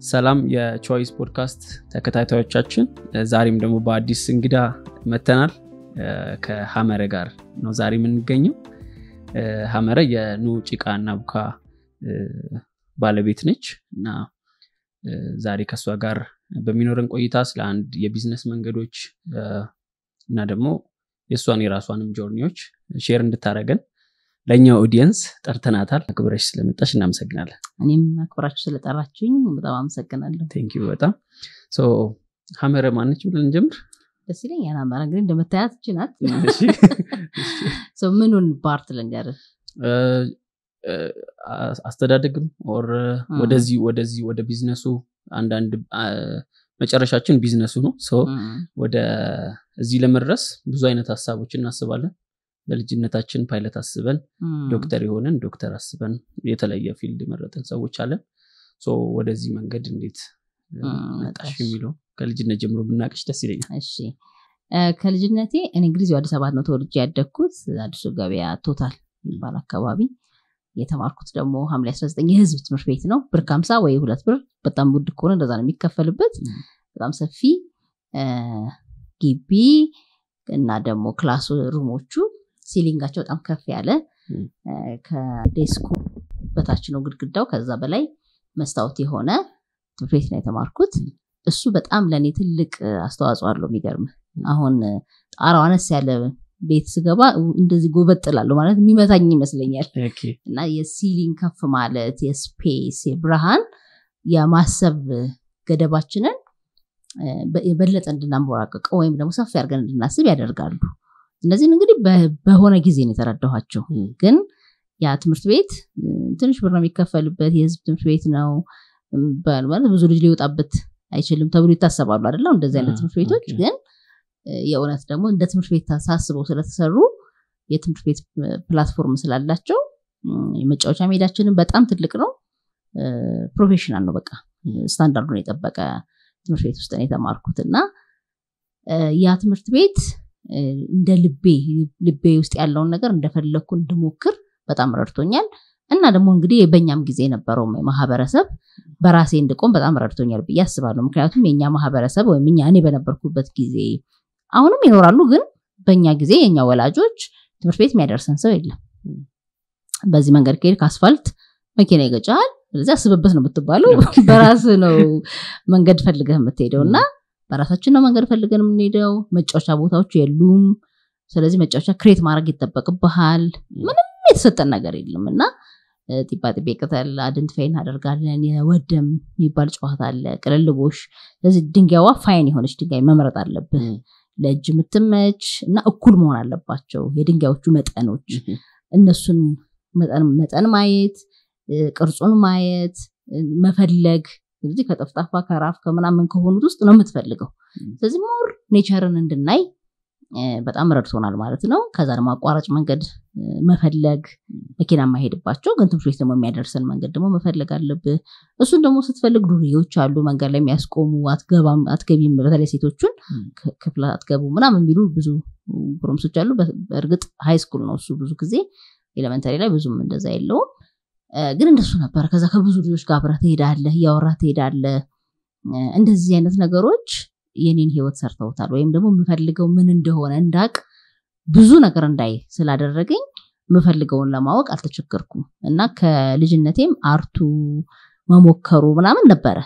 ሰላም የቾይስ ፖድካስት ተከታታዮቻችን፣ ዛሬም ደግሞ በአዲስ እንግዳ መተናል። ከሀመረ ጋር ነው ዛሬ የምንገኘው። ሀመረ የኑ ጭቃ እና ቡካ ባለቤት ነች እና ዛሬ ከእሷ ጋር በሚኖረን ቆይታ ስለ አንድ የቢዝነስ መንገዶች እና ደግሞ የእሷን የራሷንም ጆርኒዎች ሼር እንድታደረገን ለእኛው ኦዲየንስ ጠርተናታል። አክብረሽ ስለመጣሽ እናመሰግናለን። እኔም አክብራችሁ ስለጠራችሁኝ በጣም አመሰግናለሁ። ቴንኪዩ በጣም ሀመረ ማነች ብለን እንጀምር። ደስ ይለኛል። ሀመረ እንግዲህ እንደምታያት እች ናት። ምኑን ፓርት ልንገርህ? አስተዳደግም ኦር ወደዚህ ወደዚህ ወደ ቢዝነሱ አንዳንድ መጨረሻችን ቢዝነሱ ነው። ወደ እዚህ ለመድረስ ብዙ አይነት ሀሳቦች እናስባለን። በልጅነታችን ፓይለት አስበን ዶክተር የሆንን ዶክተር አስበን የተለየ ፊልድ የመረጥን ሰዎች አለን። ወደዚህ መንገድ እንዴት መጣሽ የሚለው ከልጅነት ጀምሮ ብናቅሽ ደስ ይለኛል። እሺ ከልጅነቴ እኔ እንግዲህ አዲስ አበባ ነው ተወልጄ ያደግኩት። አዲሱ ገበያ ቶታል የሚባል አካባቢ የተማርኩት ደግሞ ሐምሌ 19 የህዝብ ትምህርት ቤት ነው። ብር ከሀምሳ ወይ ሁለት ብር በጣም ውድ ከሆነ እንደዛ ነው የሚከፈልበት። በጣም ሰፊ ግቢ እና ደግሞ ክላስ ሩሞቹ ሲሊንጋቸው በጣም ከፍ ያለ ከዴስኩ በታች ነው ግድግዳው። ከዛ በላይ መስታወት የሆነ ትምህርት ቤት ነው የተማርኩት። እሱ በጣም ለእኔ ትልቅ አስተዋጽኦ አለው። የሚገርም አሁን ጣራው አነስ ያለ ቤት ስገባ እንደዚህ ጎበጥላለሁ ማለት የሚመታኝ ይመስለኛል። እና የሲሊንግ ከፍ ማለት የስፔስ የብርሃን የማሰብ ገደባችንን የበለጠ እንድናንቦራቀቀው ወይም ደግሞ ሰፊ አድርገን እንድናስብ ያደርጋሉ። እነዚህን እንግዲህ በሆነ ጊዜ ነው የተረዳኋቸው። ግን ያ ትምህርት ቤት ትንሽ ብር ነው የሚከፈልበት የህዝብ ትምህርት ቤት ነው ማለት ብዙ ልጅ ሊወጣበት አይችልም ተብሎ ይታሰባሉ አይደለም እንደዚህ አይነት ትምህርት ቤቶች ግን የእውነት ደግሞ እንደ ትምህርት ቤት ታሳስበው ስለተሰሩ የትምህርት ቤት ፕላትፎርም ስላላቸው የመጫወቻ ሜዳችንን በጣም ትልቅ ነው። ፕሮፌሽናል ነው። በቃ ስታንዳርዱን የጠበቀ ትምህርት ቤት ውስጥ ነው የተማርኩት እና ያ ትምህርት ቤት እንደ ልቤ ልቤ ውስጥ ያለውን ነገር እንደፈለግኩ እንድሞክር በጣም ረድቶኛል። እና ደግሞ እንግዲህ በእኛም ጊዜ የነበረው ማህበረሰብ በራሴ እንድቆም በጣም ረድቶኛል ብዬ አስባለሁ። ምክንያቱም የእኛ ማህበረሰብ ወይም እኛ እኔ በነበርኩበት ጊዜ አሁንም ይኖራሉ፣ ግን በእኛ ጊዜ የእኛ ወላጆች ትምህርት ቤት የሚያደርሰን ሰው የለም። በዚህ መንገድ ከሄድ ከአስፋልት መኪና ይገጫል። ስለዚህ አስብበት ነው የምትባለው። በራስ ነው መንገድ ፈልገህ የምትሄደው እና በራሳችን ነው መንገድ ፈልገን የምንሄደው። መጫወቻ ቦታዎች የሉም። ስለዚህ መጫወቻ ክሬት ማድረግ ይጠበቅብሃል። ምንም የተሰጠን ነገር የለም እና ጢባ ጢቤ ቅጠል አድንትፋይ እናደርጋለን። የወደም የሚባል ጨዋታ አለ፣ ቅልልቦሽ። ስለዚህ ድንጋይዋ ፋይን የሆነች ድንጋይ መምረጥ አለብህ፣ ለእጅ የምትመች እና እኩል መሆን አለባቸው የድንጋዮቹ መጠኖች። እነሱን መጠን ማየት፣ ቅርጹን ማየት፣ መፈለግ ስለዚህ ከጠፍጣፋ ከራፍ ከምናምን ከሆኑት ውስጥ ነው የምትፈልገው። ስለዚህ ሞር ኔቸርን እንድናይ በጣም ረድቶናል ማለት ነው። ከዛ ደግሞ አቋራጭ መንገድ መፈለግ መኪና የማይሄድባቸው ግን ትምህርት ቤት ደግሞ የሚያደርሰን መንገድ ደግሞ መፈለግ አለብህ። እሱን ደግሞ ስትፈልግ ዱርዬዎች አሉ መንገድ ላይ የሚያስቆሙ አትገባም፣ አትገቢም፣ በተለይ ሴቶቹን ክፍል አትገቡ ምናምን የሚሉ ብዙ ጎረምሶች አሉ። በእርግጥ ሃይ ስኩል ነው እሱ ብዙ ጊዜ ኤሌመንተሪ ላይ ብዙም እንደዛ የለውም። ግን እንደሱ ነበረ። ከዛ ከብዙ ልጆች ጋር አብረህ ትሄዳለህ፣ እያወራህ ትሄዳለህ። እንደዚህ አይነት ነገሮች የኔን ህይወት ሰርተውታል። ወይም ደግሞ የምፈልገው ምን እንደሆነ እንዳቅ ብዙ ነገር እንዳይ ስላደረገኝ የምፈልገውን ለማወቅ አልተቸገርኩም እና ከልጅነቴም አርቱ መሞከሩ ምናምን ነበረ።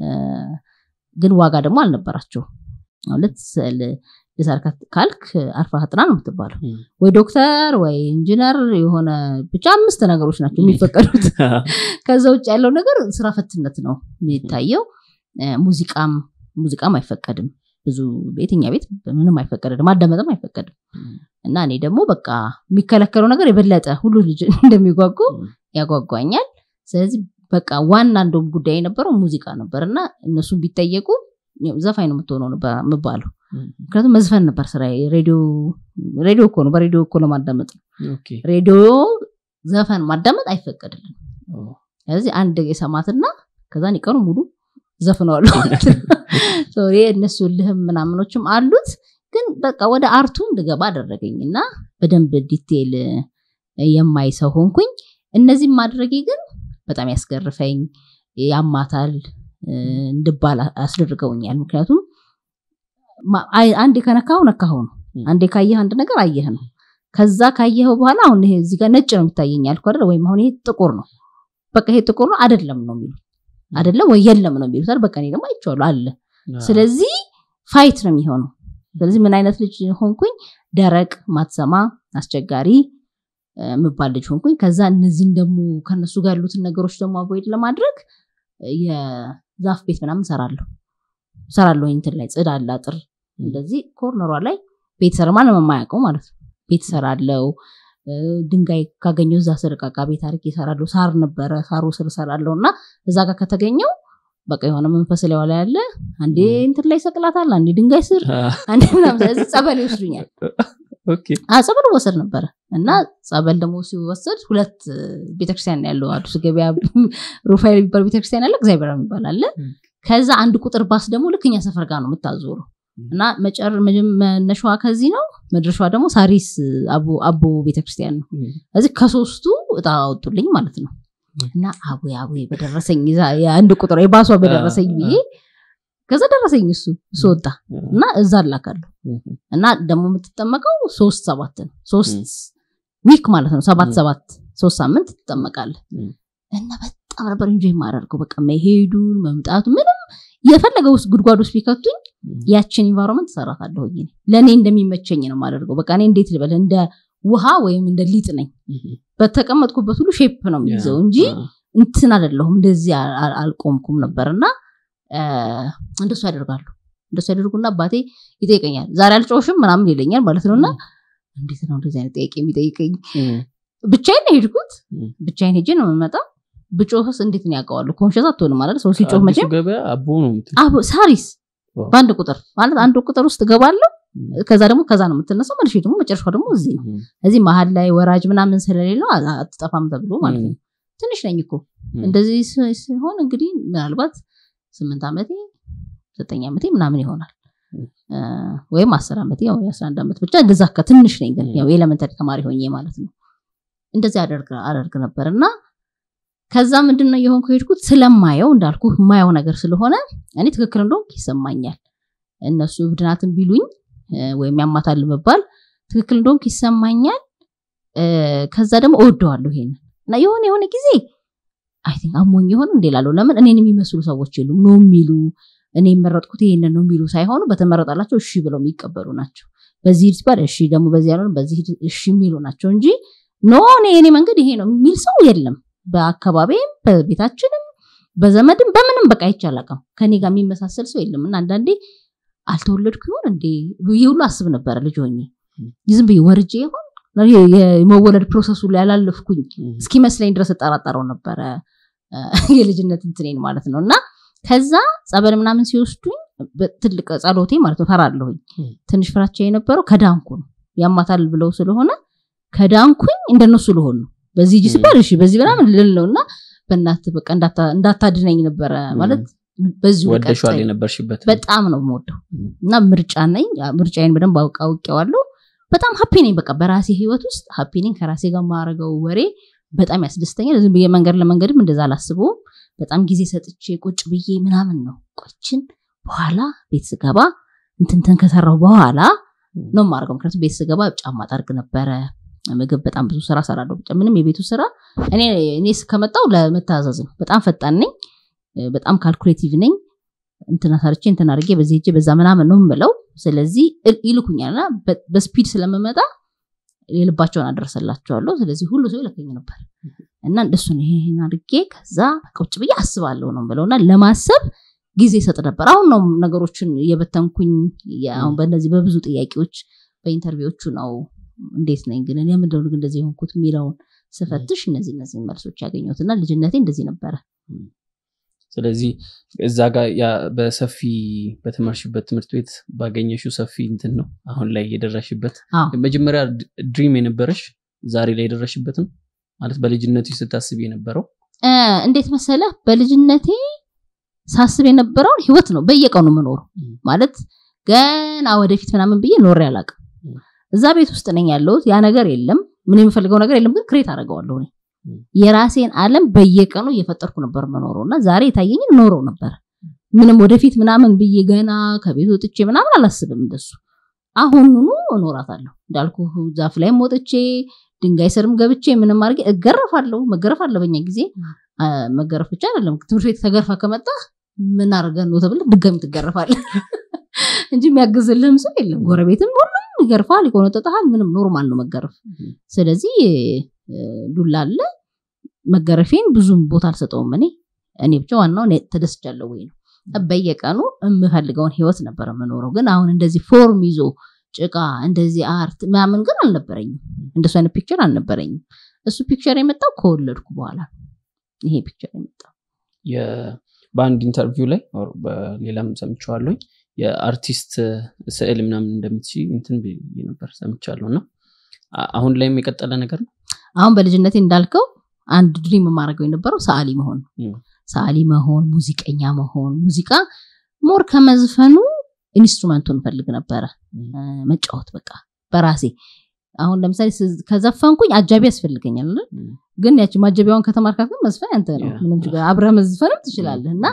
ግን ዋጋ ደግሞ አልነበራቸው ማለት ስዕል ልሳል ካልክ አርፋ ጥና ነው የምትባለው። ወይ ዶክተር ወይ ኢንጂነር የሆነ ብቻ አምስት ነገሮች ናቸው የሚፈቀዱት። ከዛ ውጭ ያለው ነገር ስራ ፈትነት ነው የሚታየው። ሙዚቃም ሙዚቃም አይፈቀድም ብዙ ቤትኛ ቤት ምንም አይፈቀድም፣ ማዳመጥም አይፈቀድም። እና እኔ ደግሞ በቃ የሚከለከለው ነገር የበለጠ ሁሉ ልጅ እንደሚጓጉ ያጓጓኛል። ስለዚህ በቃ ዋና እንደውም ጉዳይ የነበረው ሙዚቃ ነበር እና እነሱን ቢጠየቁ ዘፋኝ ነው የምትሆነው የምባለው ምክንያቱም መዝፈን ነበር ስራ። ሬዲዮ ሬዲዮ እኮ ነው፣ በሬዲዮ እኮ ለማዳመጥ ነው። ሬዲዮ ዘፈን ማዳመጥ አይፈቀድልን። ስለዚህ አንድ የሰማትና ከዛን ቀኑ ሙሉ ዘፍነዋሉ ማለት ነው። እነሱ ልህም ምናምኖችም አሉት፣ ግን በቃ ወደ አርቱ እንድገባ አደረገኝ እና በደንብ ዲቴል የማይ ሰው ሆንኩኝ። እነዚህም ማድረጌ ግን በጣም ያስገርፈኝ ያማታል እንድባል አስደርገውኛል። ምክንያቱም አንዴ ከነካው ነካኸው ነው። አንዴ ካየህ አንድ ነገር አየህ ነው። ከዛ ካየኸው በኋላ አሁን ይሄ እዚህ ጋር ነጭ ነው የሚታየኝ ያልኩ አይደል? ወይም አሁን ይሄ ጥቁር ነው፣ በቃ ይሄ ጥቁር ነው አይደለም ነው የሚሉት አይደለም ወይ የለም ነው የሚሉት አይደል? በቃ እኔ ደግሞ አይቼዋለሁ አለ። ስለዚህ ፋይት ነው የሚሆነው። ስለዚህ ምን አይነት ልጅ ሆንኩኝ? ደረቅ፣ ማትሰማ፣ አስቸጋሪ የምባል ልጅ ሆንኩኝ። ከዛ እነዚህን ደግሞ ከነሱ ጋር ያሉትን ነገሮች ደግሞ አቮይድ ለማድረግ የዛፍ ቤት ምናምን ሰራለሁ ሰራለሁ እንትን ላይ ጽድ አለ አጥር እንደዚህ ኮርነሯ ላይ ቤት ሰራ ማንም የማያውቀው ማለት ነው። ቤት ሰራለው ድንጋይ ካገኘው እዛ ስር ዕቃ ቤት አድርጌ እሰራለሁ። ሳር ነበረ ሳሩ ስር እሰራለሁ እና እዛ ጋር ከተገኘው በቃ የሆነ መንፈስ ላይ ዋላ ያለ አንዴ እንትን ላይ ሰቅላታል፣ አንዴ ድንጋይ ስር፣ አንዴ ምናምን ስለዚህ ጸበል ይወስዱኛል። ጸበል ወሰድ ነበረ እና ጸበል ደግሞ ሲወሰድ ሁለት ቤተክርስቲያን ያለው አዲስ ገበያ ሩፋኤል የሚባል ቤተክርስቲያን አለ፣ እግዚአብሔር የሚባል አለ። ከዛ አንድ ቁጥር ባስ ደግሞ ልክ እኛ ሰፈር ጋር ነው የምታዞረው እና መነሻዋ ከዚህ ነው፣ መድረሻዋ ደግሞ ሳሪስ አቦ ቤተክርስቲያን ነው። እዚህ ከሶስቱ እጣ አወጡልኝ ማለት ነው። እና አቡ አቡ በደረሰኝ የአንድ ቁጥር የባሷ በደረሰኝ ብዬ ከዛ ደረሰኝ እሱ እሱ ወጣ እና እዛ አላካለሁ እና ደግሞ የምትጠመቀው ሶስት ሰባት ነው ሶስት ዊክ ማለት ነው ሰባት ሰባት ሶስት ሳምንት ትጠመቃለህ እና በጣም ነበር እንጂ የማደርገው በቃ መሄዱን መምጣቱ ምንም የፈለገ ውስጥ ጉድጓድ ውስጥ ቢከቱኝ ያችን ኢንቫይሮንመንት እሰራታለሁኝ ለእኔ እንደሚመቸኝ ነው የማደርገው በቃ እኔ እንዴት ልበል እንደ ውሃ ወይም እንደ ሊጥ ነኝ በተቀመጥኩበት ሁሉ ሼፕ ነው የሚይዘው እንጂ እንትን አይደለሁም እንደዚህ አልቆምኩም ነበር እና እንደሱ ያደርጋሉ እንደሱ ያደርጉና አባቴ ይጠይቀኛል ዛሬ አልጮሽም ምናምን ይለኛል ማለት ነው እና እንዴት ነው እንደዚህ አይነት ጥያቄ የሚጠይቀኝ ብቻዬን ነው የሄድኩት ብቻዬን ሄጄ ነው የምመጣው ብጮህስ እንዴት ነው ያውቀዋሉ ኮንሽስ አትሆንም ማለት ሰው ሲጮህ መቼም ሳሪስ በአንድ ቁጥር ማለት አንድ ቁጥር ውስጥ እገባለሁ ከዛ ደግሞ ከዛ ነው የምትነሳው መልሼ ደግሞ መጨረሻው ደግሞ እዚህ ነው እዚህ መሀል ላይ ወራጅ ምናምን ስለሌለው አትጠፋም ተብሎ ማለት ነው ትንሽ ነኝ እኮ እንደዚህ ሲሆን እንግዲህ ምናልባት ስምንት ዓመቴ ዘጠኝ ዓመቴ ምናምን ይሆናል ወይም አስር ዓመቴ ያው የአስራ አንድ ዓመት ብቻ እንደዛ ትንሽ ነኝ ግን ያው ኤሌመንተሪ ተማሪ ሆኜ ማለት ነው እንደዚህ አደርግ ነበር እና ከዛ ምንድን ነው የሆንኩ ሄድኩት ስለማየው እንዳልኩ የማየው ነገር ስለሆነ እኔ ትክክል እንደሆንኩ ይሰማኛል እነሱ እብድናትን ቢሉኝ ወይም ያማታል መባል ትክክል እንደሆንኩ ይሰማኛል ከዛ ደግሞ እወደዋለሁ ይሄንን እና የሆነ የሆነ ጊዜ አይ ቲንክ አሞኝ የሆነ እንዴ ላለው ለምን እኔን የሚመስሉ ሰዎች የሉም ነው የሚሉ እኔ የመረጥኩት ይሄንን ነው የሚሉ ሳይሆኑ በተመረጣላቸው እሺ ብለው የሚቀበሉ ናቸው በዚህ ሲባል እሺ ደግሞ በዚህ ያልሆነ በዚህ እሺ የሚሉ ናቸው እንጂ ኖ እኔ የኔ መንገድ ይሄ ነው የሚል ሰው የለም በአካባቢም በቤታችንም በዘመድም በምንም በቃ አይቻላቅም ከኔ ጋር የሚመሳሰል ሰው የለም እና አንዳንዴ አልተወለድኩ ይሆን እንዴ ብዬ ሁሉ አስብ ነበረ ልጅ ሆኜ ዝም ብዬ ወርጄ ይሆን የመወለድ ፕሮሰሱ ላይ ያላለፍኩኝ እስኪመስለኝ ድረስ እጠራጠረው ነበረ የልጅነት እንትኔን ማለት ነው እና ከዛ ጸበል ምናምን ሲወስዱኝ ትልቅ ጸሎቴ ማለት ነው ፈራለሁኝ ትንሽ ፍራቻ የነበረው ከዳንኩ ነው ያማታል ብለው ስለሆነ ከዳንኩኝ እንደነሱ ልሆን ነው በዚህ እጅ ሲባል እሺ በዚህ ምናምን ልል ነው እና በእናት በቃ እንዳታድነኝ ነበረ ማለት በዚሁ ወደሸዋል የነበርሽበት በጣም ነው የምወደው እና ምርጫ ነኝ ምርጫዬን በደንብ አውቄዋለሁ በጣም ሀፒ ነኝ በቃ በራሴ ህይወት ውስጥ ሀፒ ነኝ ከራሴ ጋር ማረገው ወሬ በጣም ያስደስተኛል ዝም ብዬ መንገድ ለመንገድም እንደዛ አላስበውም በጣም ጊዜ ሰጥቼ ቁጭ ብዬ ምናምን ነው ቆችን በኋላ ቤት ስገባ እንትንትን ከሰራው በኋላ ነው ማድረገው ምክንያቱም ቤት ስገባ ጫማ ጠርግ ነበረ ምግብ በጣም ብዙ ስራ ሰራለሁ ብቻ ምንም የቤቱ ስራ እኔ እኔ ከመጣው ለመታዘዝ ነው በጣም ፈጣን ነኝ በጣም ካልኩሌቲቭ ነኝ እንትና ሰርቼ እንትና አድርጌ በዚህ ሄጄ በዛ ምናምን ነው የምለው ስለዚህ ይልኩኛልና በስፒድ ስለምመጣ የልባቸውን አደረሰላቸዋለሁ ስለዚህ ሁሉ ሰው ይለከኝ ነበር እና እንደሱን ይሄን አድርጌ ከዛ ቁጭ ብዬ አስባለሁ ነው ብለውና ለማሰብ ጊዜ ሰጥ ነበር አሁን ነው ነገሮችን እየበተንኩኝ አሁን በእነዚህ በብዙ ጥያቄዎች በኢንተርቪዎቹ ነው እንዴት ነኝ ግን እኔ ምንድነው ግን እንደዚህ የሆንኩት የሚለውን ስፈትሽ እነዚህ እነዚህ መልሶች ያገኘሁት እና ልጅነቴ እንደዚህ ነበረ ስለዚህ እዛ ጋር በሰፊ በተማርሽበት ትምህርት ቤት ባገኘሽው ሰፊ እንትን ነው አሁን ላይ የደረሽበት መጀመሪያ ድሪም የነበረሽ ዛሬ ላይ የደረሽበት ነው ማለት በልጅነቱ ስታስብ የነበረው እንዴት መሰለ በልጅነቴ ሳስብ የነበረውን ህይወት ነው በየቀኑ መኖሩ ማለት ገና ወደፊት ምናምን ብዬ ኖሬ አላቅም እዛ ቤት ውስጥ ነኝ ያለሁት ያ ነገር የለም ምን የምፈልገው ነገር የለም ግን ክሬት አደርገዋለሁ እኔ የራሴን አለም በየቀኑ እየፈጠርኩ ነበር መኖረው እና ዛሬ የታየኝን ኖረው ነበር ምንም ወደፊት ምናምን ብዬ ገና ከቤት ወጥቼ ምናምን አላስብም እንደሱ አሁኑኑ እኖራታለሁ እንዳልኩ ዛፍ ላይም ወጥቼ ድንጋይ ስርም ገብቼ ምንም አድርጌ እገረፋለሁ መገረፍ አለ በኛ ጊዜ አ፣ መገረፍ ብቻ አይደለም ትምህርት ቤት ተገርፋ ከመጣ ምን አድርገን ነው ተብለ ድጋሚ ትገረፋለህ እንጂ የሚያግዝልህም ሰው የለም ጎረቤትም ሁሉም ይገርፋል ይቆነጠጠሃል ምንም ኖርማል ነው መገረፍ ስለዚህ እ፣ ዱላ አለ መገረፌን ብዙም ቦታ አልሰጠውም እኔ እኔ ብቻ ዋናው እኔ ተደስቻለሁ ወይ ነው በየቀኑ የምፈልገውን ህይወት ነበር የምኖረው ግን አሁን እንደዚህ ፎርም ይዞ ጭቃ እንደዚህ አርት ምናምን ግን አልነበረኝም እንደሱ አይነት ፒክቸር አልነበረኝም እሱ ፒክቸር የመጣው ከወለድኩ በኋላ ነው። ይሄ ፒክቸር የመጣው የ- በአንድ ኢንተርቪው ላይ ኦር በሌላም ሰምቼዋለሁኝ የአርቲስት ስዕል ምናምን እንደምትችይ እንትን ብዬ ነበር ሰምቻለሁ እና አ- አሁን ላይም የቀጠለ ነገር ነው አሁን በልጅነቴ እንዳልከው አንድ ድሪም የማደርገው የነበረው ሰዓሊ መሆን ነው። ም። ሰዓሊ መሆን ሙዚቀኛ መሆን ሙዚቃ ሞር ከመዝፈኑ ኢንስትሩመንቱን ፈልግ ነበረ ም። እ፣ መጫወት በቃ በራሴ አሁን ለምሳሌ ስ- ከዘፈንኩኝ አጃቢ ያስፈልገኛል አይደል? ም። ግን ያቺ ማጀቢያውን ከተማርካት ግን መዝፈን ያንተ ነው ያ። ምንም ችግር አብረህ መዝፈንም ትችላለህ እና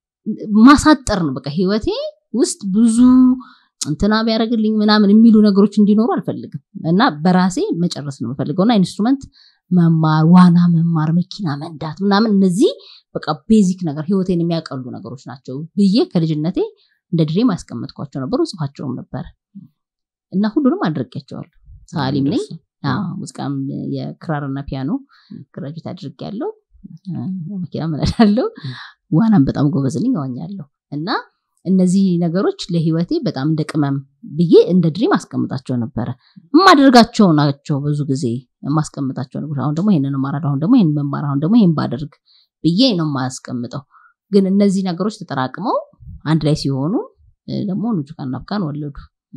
ማሳጠር ነው በቃ ህይወቴ ውስጥ ብዙ እንትና ቢያደርግልኝ ምናምን የሚሉ ነገሮች እንዲኖሩ አልፈልግም እና በራሴ መጨረስ ነው የምፈልገው እና ኢንስትሩመንት መማር ዋና መማር መኪና መንዳት ምናምን እነዚህ በቃ ቤዚክ ነገር ህይወቴን የሚያቀሉ ነገሮች ናቸው ብዬ ከልጅነቴ እንደ ድሬም ያስቀመጥኳቸው ነበሩ ጽፋቸውም ነበር እና ሁሉንም አድርጌያቸዋለሁ ሰዓሊም ነኝ አዎ፣ ሙዚቃም የክራርና ፒያኖ ግራጁዌት አድርግ ያለው መኪና ምነዳለው ዋናም በጣም ጎበዝ ነኝ እዋኛለሁ እና እነዚህ ነገሮች ለህይወቴ በጣም እንደ ቅመም ብዬ እንደ ድሪም አስቀምጣቸው ነበረ የማደርጋቸው ናቸው ብዙ ጊዜ የማስቀምጣቸው ነገሮች አሁን ደግሞ ይህንን እማራለሁ አሁን ደግሞ ይህን መማር አሁን ደግሞ ይህን ባደርግ ብዬ ነው የማስቀምጠው ግን እነዚህ ነገሮች ተጠራቅመው አንድ ላይ ሲሆኑ እ፣ ደግሞ ኑጁቃና ብቃን ወለዱ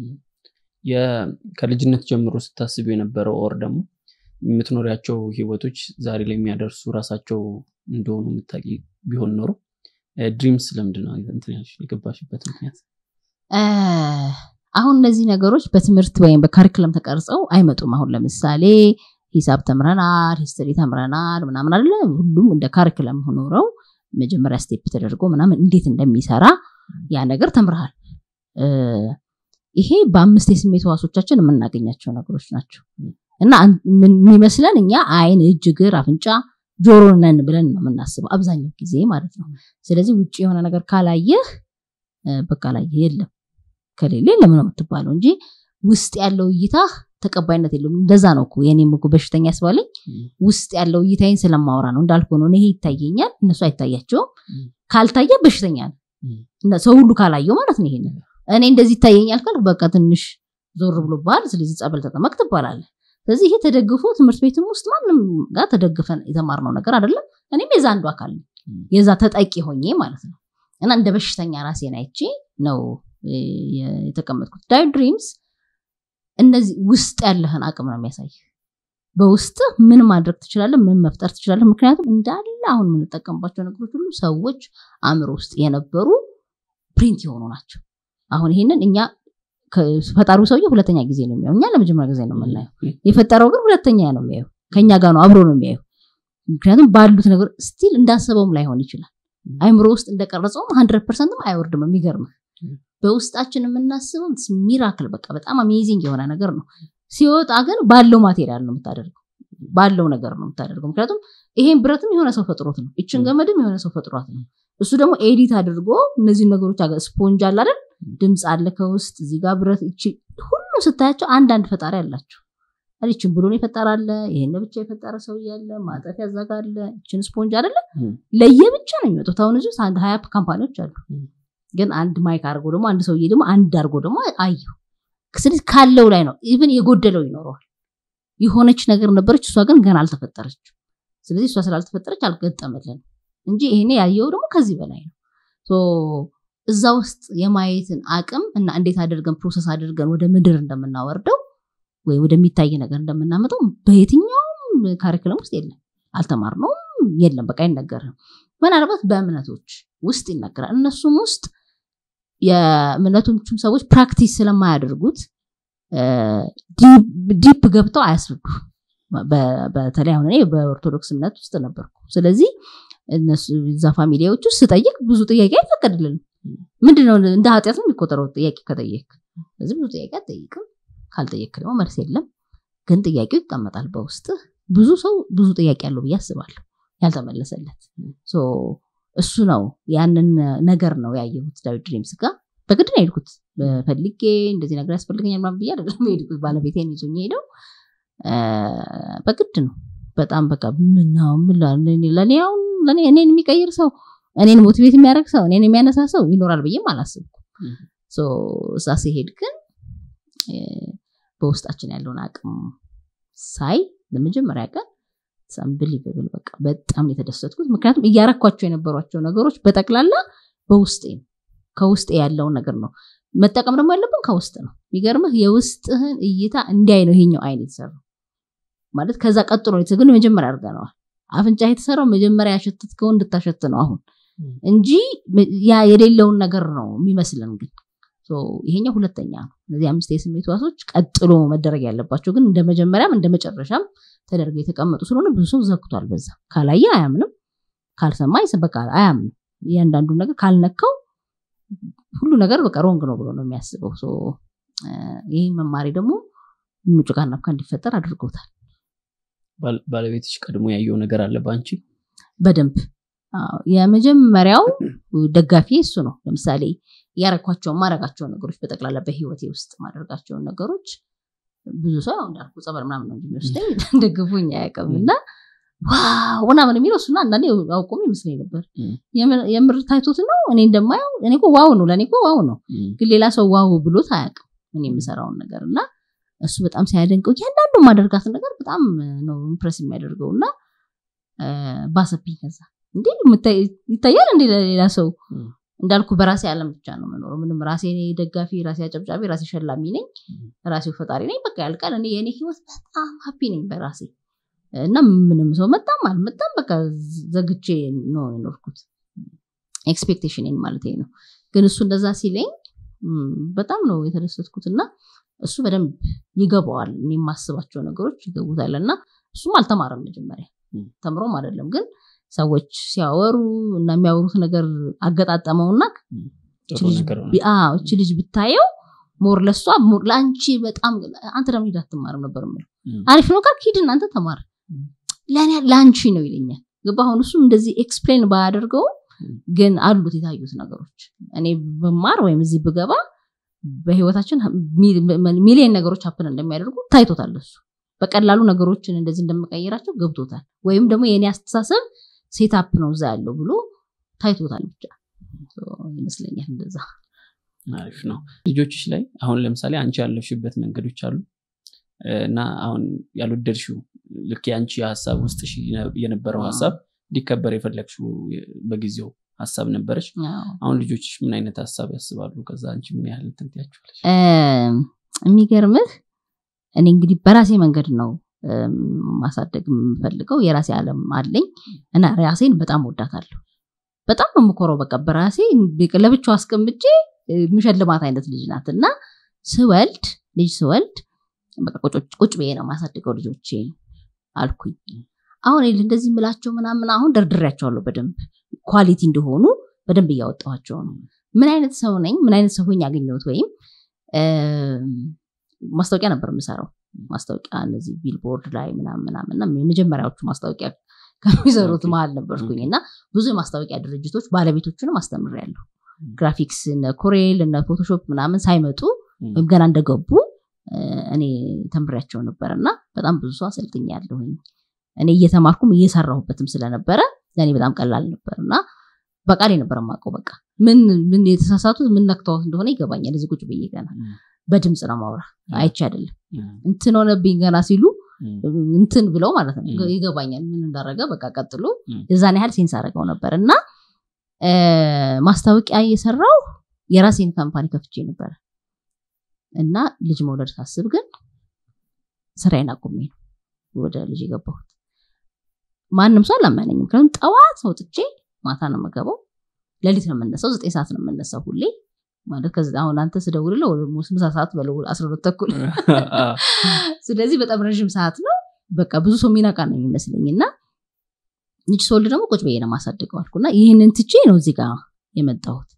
የ- ከልጅነት ጀምሮ ስታስብ የነበረው ኦር ደግሞ የምትኖሪያቸው ህይወቶች ዛሬ ላይ የሚያደርሱ ራሳቸው እንደሆኑ የምታውቂ ቢሆን ኖሮ ድሪምስ ለምንድን ነው እንትን ያልሽ የገባሽበት ምክንያት? እ፣ አሁን እነዚህ ነገሮች በትምህርት ወይም በካሪክለም ተቀርጸው አይመጡም። አሁን ለምሳሌ ሂሳብ ተምረናል፣ ሂስትሪ ተምረናል ምናምን አይደለ? ሁሉም እንደ ካሪክለም ኖረው መጀመሪያ ስቴፕ ተደርጎ ምናምን እንዴት እንደሚሰራ ያ ነገር ተምረሃል። እ፣ ይሄ በአምስት የስሜት ህዋሶቻችን የምናገኛቸው ነገሮች ናቸው እና አን- ምን- የሚመስለን እኛ አይን፣ እጅ፣ እግር፣ አፍንጫ፣ ጆሮ ነን ብለን ነው የምናስበው አብዛኛው ጊዜ ማለት ነው። ስለዚህ ውጭ የሆነ ነገር ካላየህ እ፣ በቃ ላይ የለም ከሌለ ለምን ነው የምትባለው እንጂ ውስጥ ያለው እይታ ተቀባይነት የለውም። እንደዛ ነው እኮ የኔም እኮ በሽተኛ ያስባለኝ ውስጥ ያለው እይታዬን ስለማወራ ነው እንዳልኩ ነው። እኔ ይሄ ይታየኛል፣ እነሱ አይታያቸውም። ም። ካልታየ በሽተኛ ነው ም። እና ሰው ሁሉ ካላየው ማለት ነው። ይሄንን እኔ እንደዚህ ይታየኛል ካልክ በቃ ትንሽ ዞር ብሎብሃል፣ ስለዚህ ጸበል ተጠመቅ ትባላለህ። ስለዚህ ይሄ ተደግፎ ትምህርት ቤትም ውስጥ ማንም ጋር ተደግፈን የተማርነው ነገር አይደለም። እኔም የዛ አንዱ አካል ነኝ፣ ም። የዛ ተጠቂ ሆኜ ማለት ነው። እና እንደ በሽተኛ ራሴን አይቼ ነው እ፣ የተቀመጥኩት። ዳይ ድሪምስ እነዚህ ውስጥ ያለህን አቅም ነው የሚያሳይ። በውስጥ ምን ማድረግ ትችላለህ፣ ምን መፍጠር ትችላለህ። ምክንያቱም እንዳለ አሁን የምንጠቀምባቸው ነገሮች ሁሉ ሰዎች አእምሮ ውስጥ የነበሩ ፕሪንት የሆኑ ናቸው። አሁን ይሄንን እኛ ከ- ፈጣሪው ሰውዬ ሁለተኛ ጊዜ ነው የሚያየው፣ እኛ ለመጀመሪያ ጊዜ ነው የምናየው። የፈጠረው ግን ሁለተኛ ነው የሚያየው፣ ከኛ ጋር ነው አብሮ ነው የሚያየው። ምክንያቱም ባሉት ነገር ስቲል እንዳሰበውም ላይሆን ይችላል። አይምሮ ውስጥ እንደቀረጸውም ሀንድረድ ፐርሰንትም አይወርድም። የሚገርምህ በውስጣችን የምናስበው ሚራክል በቃ በጣም አሜዚንግ የሆነ ነገር ነው። ሲወጣ ግን ባለው ማቴሪያል ነው የምታደርገው፣ ባለው ነገር ነው የምታደርገው። ምክንያቱም ይሄን ብረትም የሆነ ሰው ፈጥሮት ነው፣ ይችን ገመድም የሆነ ሰው ፈጥሯት ነው። እሱ ደግሞ ኤዲት አድርጎ እነዚህ ነገሮች አገ ስፖንጅ አለ አይደል፣ ድምፅ አለ ከውስጥ እዚህ ጋር ብረት፣ ይቺ ሁሉ ስታያቸው አንዳንድ ፈጣሪ አላቸው። ይችን ብሎን የፈጠራለ ይሄን ብቻ የፈጠረ ሰው እያለ ማጠፊያ እዛ ጋር አለ። ይችን ስፖንጅ አይደለ ም። ለየብቻ ነው የሚወጡት። አሁን እዚህ ውስጥ አንድ ሀያ ካምፓኒዎች አሉ። ም። ግን አንድ ማይክ አድርጎ ደግሞ አንድ ሰውዬ ደግሞ አንድ አድርጎ ደግሞ አየሁ። ስለዚህ ካለው ላይ ነው ኢቭን የጎደለው ይኖረዋል። የሆነች ነገር ነበረች፣ እሷ ግን ገና አልተፈጠረችም። ስለዚህ እሷ ስላልተፈጠረች አልገጠመልን እንጂ ይሄኔ ያየው ደግሞ ከዚህ በላይ ነው። ሶ እዛ ውስጥ የማየትን አቅም እና እንዴት አድርገን ፕሮሰስ አድርገን ወደ ምድር እንደምናወርደው ወይ ወደሚታይ ነገር እንደምናመጣው በየትኛውም ካሪክለም ውስጥ የለም፣ አልተማርነውም፣ የለም፣ በቃ አይነገርም። ምናልባት በእምነቶች ውስጥ ይነገራል። እነሱም ውስጥ የእምነቶቹም ሰዎች ፕራክቲስ ስለማያደርጉት ዲፕ ገብተው አያስረዱ። በ- በተለይ አሁን እኔ በኦርቶዶክስ እምነት ውስጥ ነበርኩ። ስለዚህ እነሱ እዛ ፋሚሊያዎች ውስጥ ስጠይቅ ብዙ ጥያቄ አይፈቀድልንም። ምንድነው እንደ ኃጢአት ነው የሚቆጠረው ጥያቄ ከጠየቅ ስለዚህ ብዙ ጥያቄ አትጠይቅም ካልጠየቅ ደግሞ መልስ የለም ግን ጥያቄው ይቀመጣል በውስጥ ብዙ ሰው ብዙ ጥያቄ ያለው ብዬ አስባለሁ ያልተመለሰለት ሶ እሱ ነው ያንን ነገር ነው ያየሁት ዳዊት ድሪምስ ጋር በግድ ነው የሄድኩት ፈልጌ እንደዚህ ነገር ያስፈልገኛል ምናምን ብዬ አይደለም የሄድኩት ባለቤቴን ይዞኝ ሄደው በግድ ነው በጣም በቃ ምናው ለእኔ አሁን ለእኔ እኔን የሚቀይር ሰው እኔን ሞቲቬት የሚያደርግ ሰው እኔን የሚያነሳ ሰው ይኖራል ብዬም አላስብኩም እዛ ሲሄድ ግን በውስጣችን ያለውን አቅም ሳይ ለመጀመሪያ ቀን አንብሊቨብል በቃ በጣም የተደሰትኩት ምክንያቱም እያረኳቸው የነበሯቸው ነገሮች በጠቅላላ በውስጤ ነው ከውስጤ ያለውን ነገር ነው መጠቀም ደግሞ ያለብን ከውስጥ ነው የሚገርምህ የውስጥህን እይታ እንዲያይ ነው ይሄኛው አይን የተሰራው ማለት ከዛ ቀጥሎ ግን መጀመሪያ አድርገነዋል አፍንጫ የተሰራው መጀመሪያ ያሸትትከውን እንድታሸት ነው አሁን እንጂ ያ የሌለውን ነገር ነው የሚመስለን ግን ይሄኛው ሁለተኛ ነው እነዚህ አምስት የስሜት ዋሶች ቀጥሎ መደረግ ያለባቸው ግን እንደ መጀመሪያም እንደ መጨረሻም ተደርገው የተቀመጡ ስለሆነ ብዙ ሰው ዘግቷል በዛ ካላየ አያምንም ካልሰማ በቃ አያምንም እያንዳንዱ ነገር ካልነካው ሁሉ ነገር በቃ ሮንግ ነው ብሎ ነው የሚያስበው ይህ መማሪ ደግሞ ጭቃና ብካ እንዲፈጠር አድርጎታል ባለቤትሽ ቀድሞ ያየው ነገር አለ በአንቺ በደንብ የመጀመሪያው ደጋፊ እሱ ነው ለምሳሌ ያረኳቸውን ማድረጋቸው ነገሮች በጠቅላላ በህይወቴ ውስጥ ማድረጋቸውን ነገሮች ብዙ ሰው ያው እንዳልኩ ጸበል ምናምን ነው የሚወስደኝ ደግፉኝ አያውቅም እና ዋው ምናምን የሚለው እሱና አንዳንዴ አውቆም ይመስለኝ ነበር የምር ታይቶት ነው እኔ እንደማየው እኔ ዋው ነው ለእኔ ዋው ነው ግን ሌላ ሰው ዋው ብሎት አያውቅም እኔ የምሰራውን ነገር እና እሱ በጣም ሲያደንቀው እያንዳንዱ ማደርጋትን ነገር በጣም ነው ኢምፕረስ የሚያደርገው እና ባሰብኝ ከዛ እንዴ ይታያል እንዴ ለሌላ ሰው እንዳልኩ በራሴ አለም ብቻ ነው መኖረው ምንም ራሴ ደጋፊ ራሴ አጨብጫቢ ራሴ ሸላሚ ነኝ ራሴው ፈጣሪ ነኝ በቃ ያልቃል እኔ የእኔ ህይወት በጣም ሀፒ ነኝ በራሴ እና ምንም ሰው መጣም አልመጣም በቃ ዘግቼ ነው የኖርኩት ኤክስፔክቴሽን ማለት ነው ግን እሱ እንደዛ ሲለኝ በጣም ነው የተደሰትኩት እና እሱ በደንብ ይገባዋል እኔ የማስባቸው ነገሮች ይገቡታል እና እሱም አልተማረም መጀመሪያ ተምሮም አይደለም ግን ሰዎች ሲያወሩ እና የሚያወሩት ነገር አገጣጠመውና እች ልጅ ብታየው ሞር ለሷ ለአንቺ በጣም አንተ ደግሞ ሂድ አትማርም ነበር ምለው አሪፍ ነው ካልክ ሂድ እናንተ ተማር ለአንቺ ነው ይለኛል ግባ አሁን እሱ እንደዚህ ኤክስፕሌን ባያደርገው ግን አሉት የታዩት ነገሮች እኔ ብማር ወይም እዚህ ብገባ በህይወታችን ሚሊዮን ነገሮች ሀፕን እንደሚያደርጉ ታይቶታል እሱ በቀላሉ ነገሮችን እንደዚህ እንደምቀይራቸው ገብቶታል ወይም ደግሞ የእኔ አስተሳሰብ ሴታፕ ነው እዛ ያለው ብሎ ታይቶታል ብቻ ይመስለኛል እንደዛ አሪፍ ነው ልጆችሽ ላይ አሁን ለምሳሌ አንቺ ያለሽበት መንገዶች አሉ እና አሁን ያልወደድሽው ልክ የአንቺ ሀሳብ ውስጥ የነበረው ሀሳብ እንዲከበር የፈለግሽው በጊዜው ሀሳብ ነበረች አሁን ልጆችሽ ምን አይነት ሀሳብ ያስባሉ ከዛ አንቺ ምን ያህል ትንትያቸዋለች የሚገርምህ እኔ እንግዲህ በራሴ መንገድ ነው ማሳደግ የምፈልገው የራሴ አለም አለኝ እና ራሴን በጣም ወዳታለሁ በጣም ነው የምኮረው በቃ በራሴ ለብቻው አስቀምጬ ምሸልማት አይነት ልጅ ናት እና ስወልድ ልጅ ስወልድ ቁጭ ብዬ ነው ማሳድገው ልጆቼ አልኩኝ አሁን እንደዚህ ምላቸው ምናምን አሁን ደርድሬያቸዋለሁ በደንብ ኳሊቲ እንደሆኑ በደንብ እያወጣኋቸው ነው ምን አይነት ሰው ነኝ ምን አይነት ሰው ሆኝ ያገኘሁት ወይም ማስታወቂያ ነበር የምሰራው ማስታወቂያ እነዚህ ቢልቦርድ ላይ ምናምንና የመጀመሪያዎቹ ማስታወቂያ ከሚሰሩት መሀል ነበርኩኝ እና ብዙ የማስታወቂያ ድርጅቶች ባለቤቶችንም አስተምሬያለሁ ግራፊክስ እነ ኮሬል እነ ፎቶሾፕ ምናምን ሳይመጡ ወይም ገና እንደገቡ እኔ ተምሬያቸው ነበር እና በጣም ብዙ ሰው አሰልጥኛ ያለሁኝ እኔ እየተማርኩም እየሰራሁበትም ስለነበረ ለእኔ በጣም ቀላል ነበር እና በቃሌ ነበር የማውቀው በቃ ምን ምን የተሳሳቱት ምን ነክተዋት እንደሆነ ይገባኛል እዚህ ቁጭ ብዬ ገና በድምፅ ነው ማውራ አይቼ አይደለም እንትን ሆነብኝ ገና ሲሉ እንትን ብለው ማለት ነው ይገባኛል ምን እንዳረገ በቃ ቀጥሎ የዛን ያህል ሴንስ አደረገው ነበር እና ማስታወቂያ እየሰራው የራሴን ካምፓኒ ከፍቼ ነበረ እና ልጅ መውለድ ሳስብ ግን ስራዬን አቁሜ ነው ወደ ልጅ የገባሁት ማንም ሰው አላመነኝም ምክንያቱም ጠዋት ወጥቼ ማታ ነው የምገባው ሌሊት ነው የምነሳው ዘጠኝ ሰዓት ነው የምነሳው ሁሌ ማለት ከዚ አሁን አንተ ስደውልለ ምሳ ሰዓት በለው አስራ ሁለት ተኩል ስለዚህ በጣም ረዥም ሰዓት ነው በቃ ብዙ ሰው የሚነቃ ነው የሚመስለኝ እና ልጅ ስወልድ ደግሞ ቁጭ ብዬ ነው ማሳድገው አልኩና ይህንን ትቼ ነው እዚህ ጋር የመጣሁት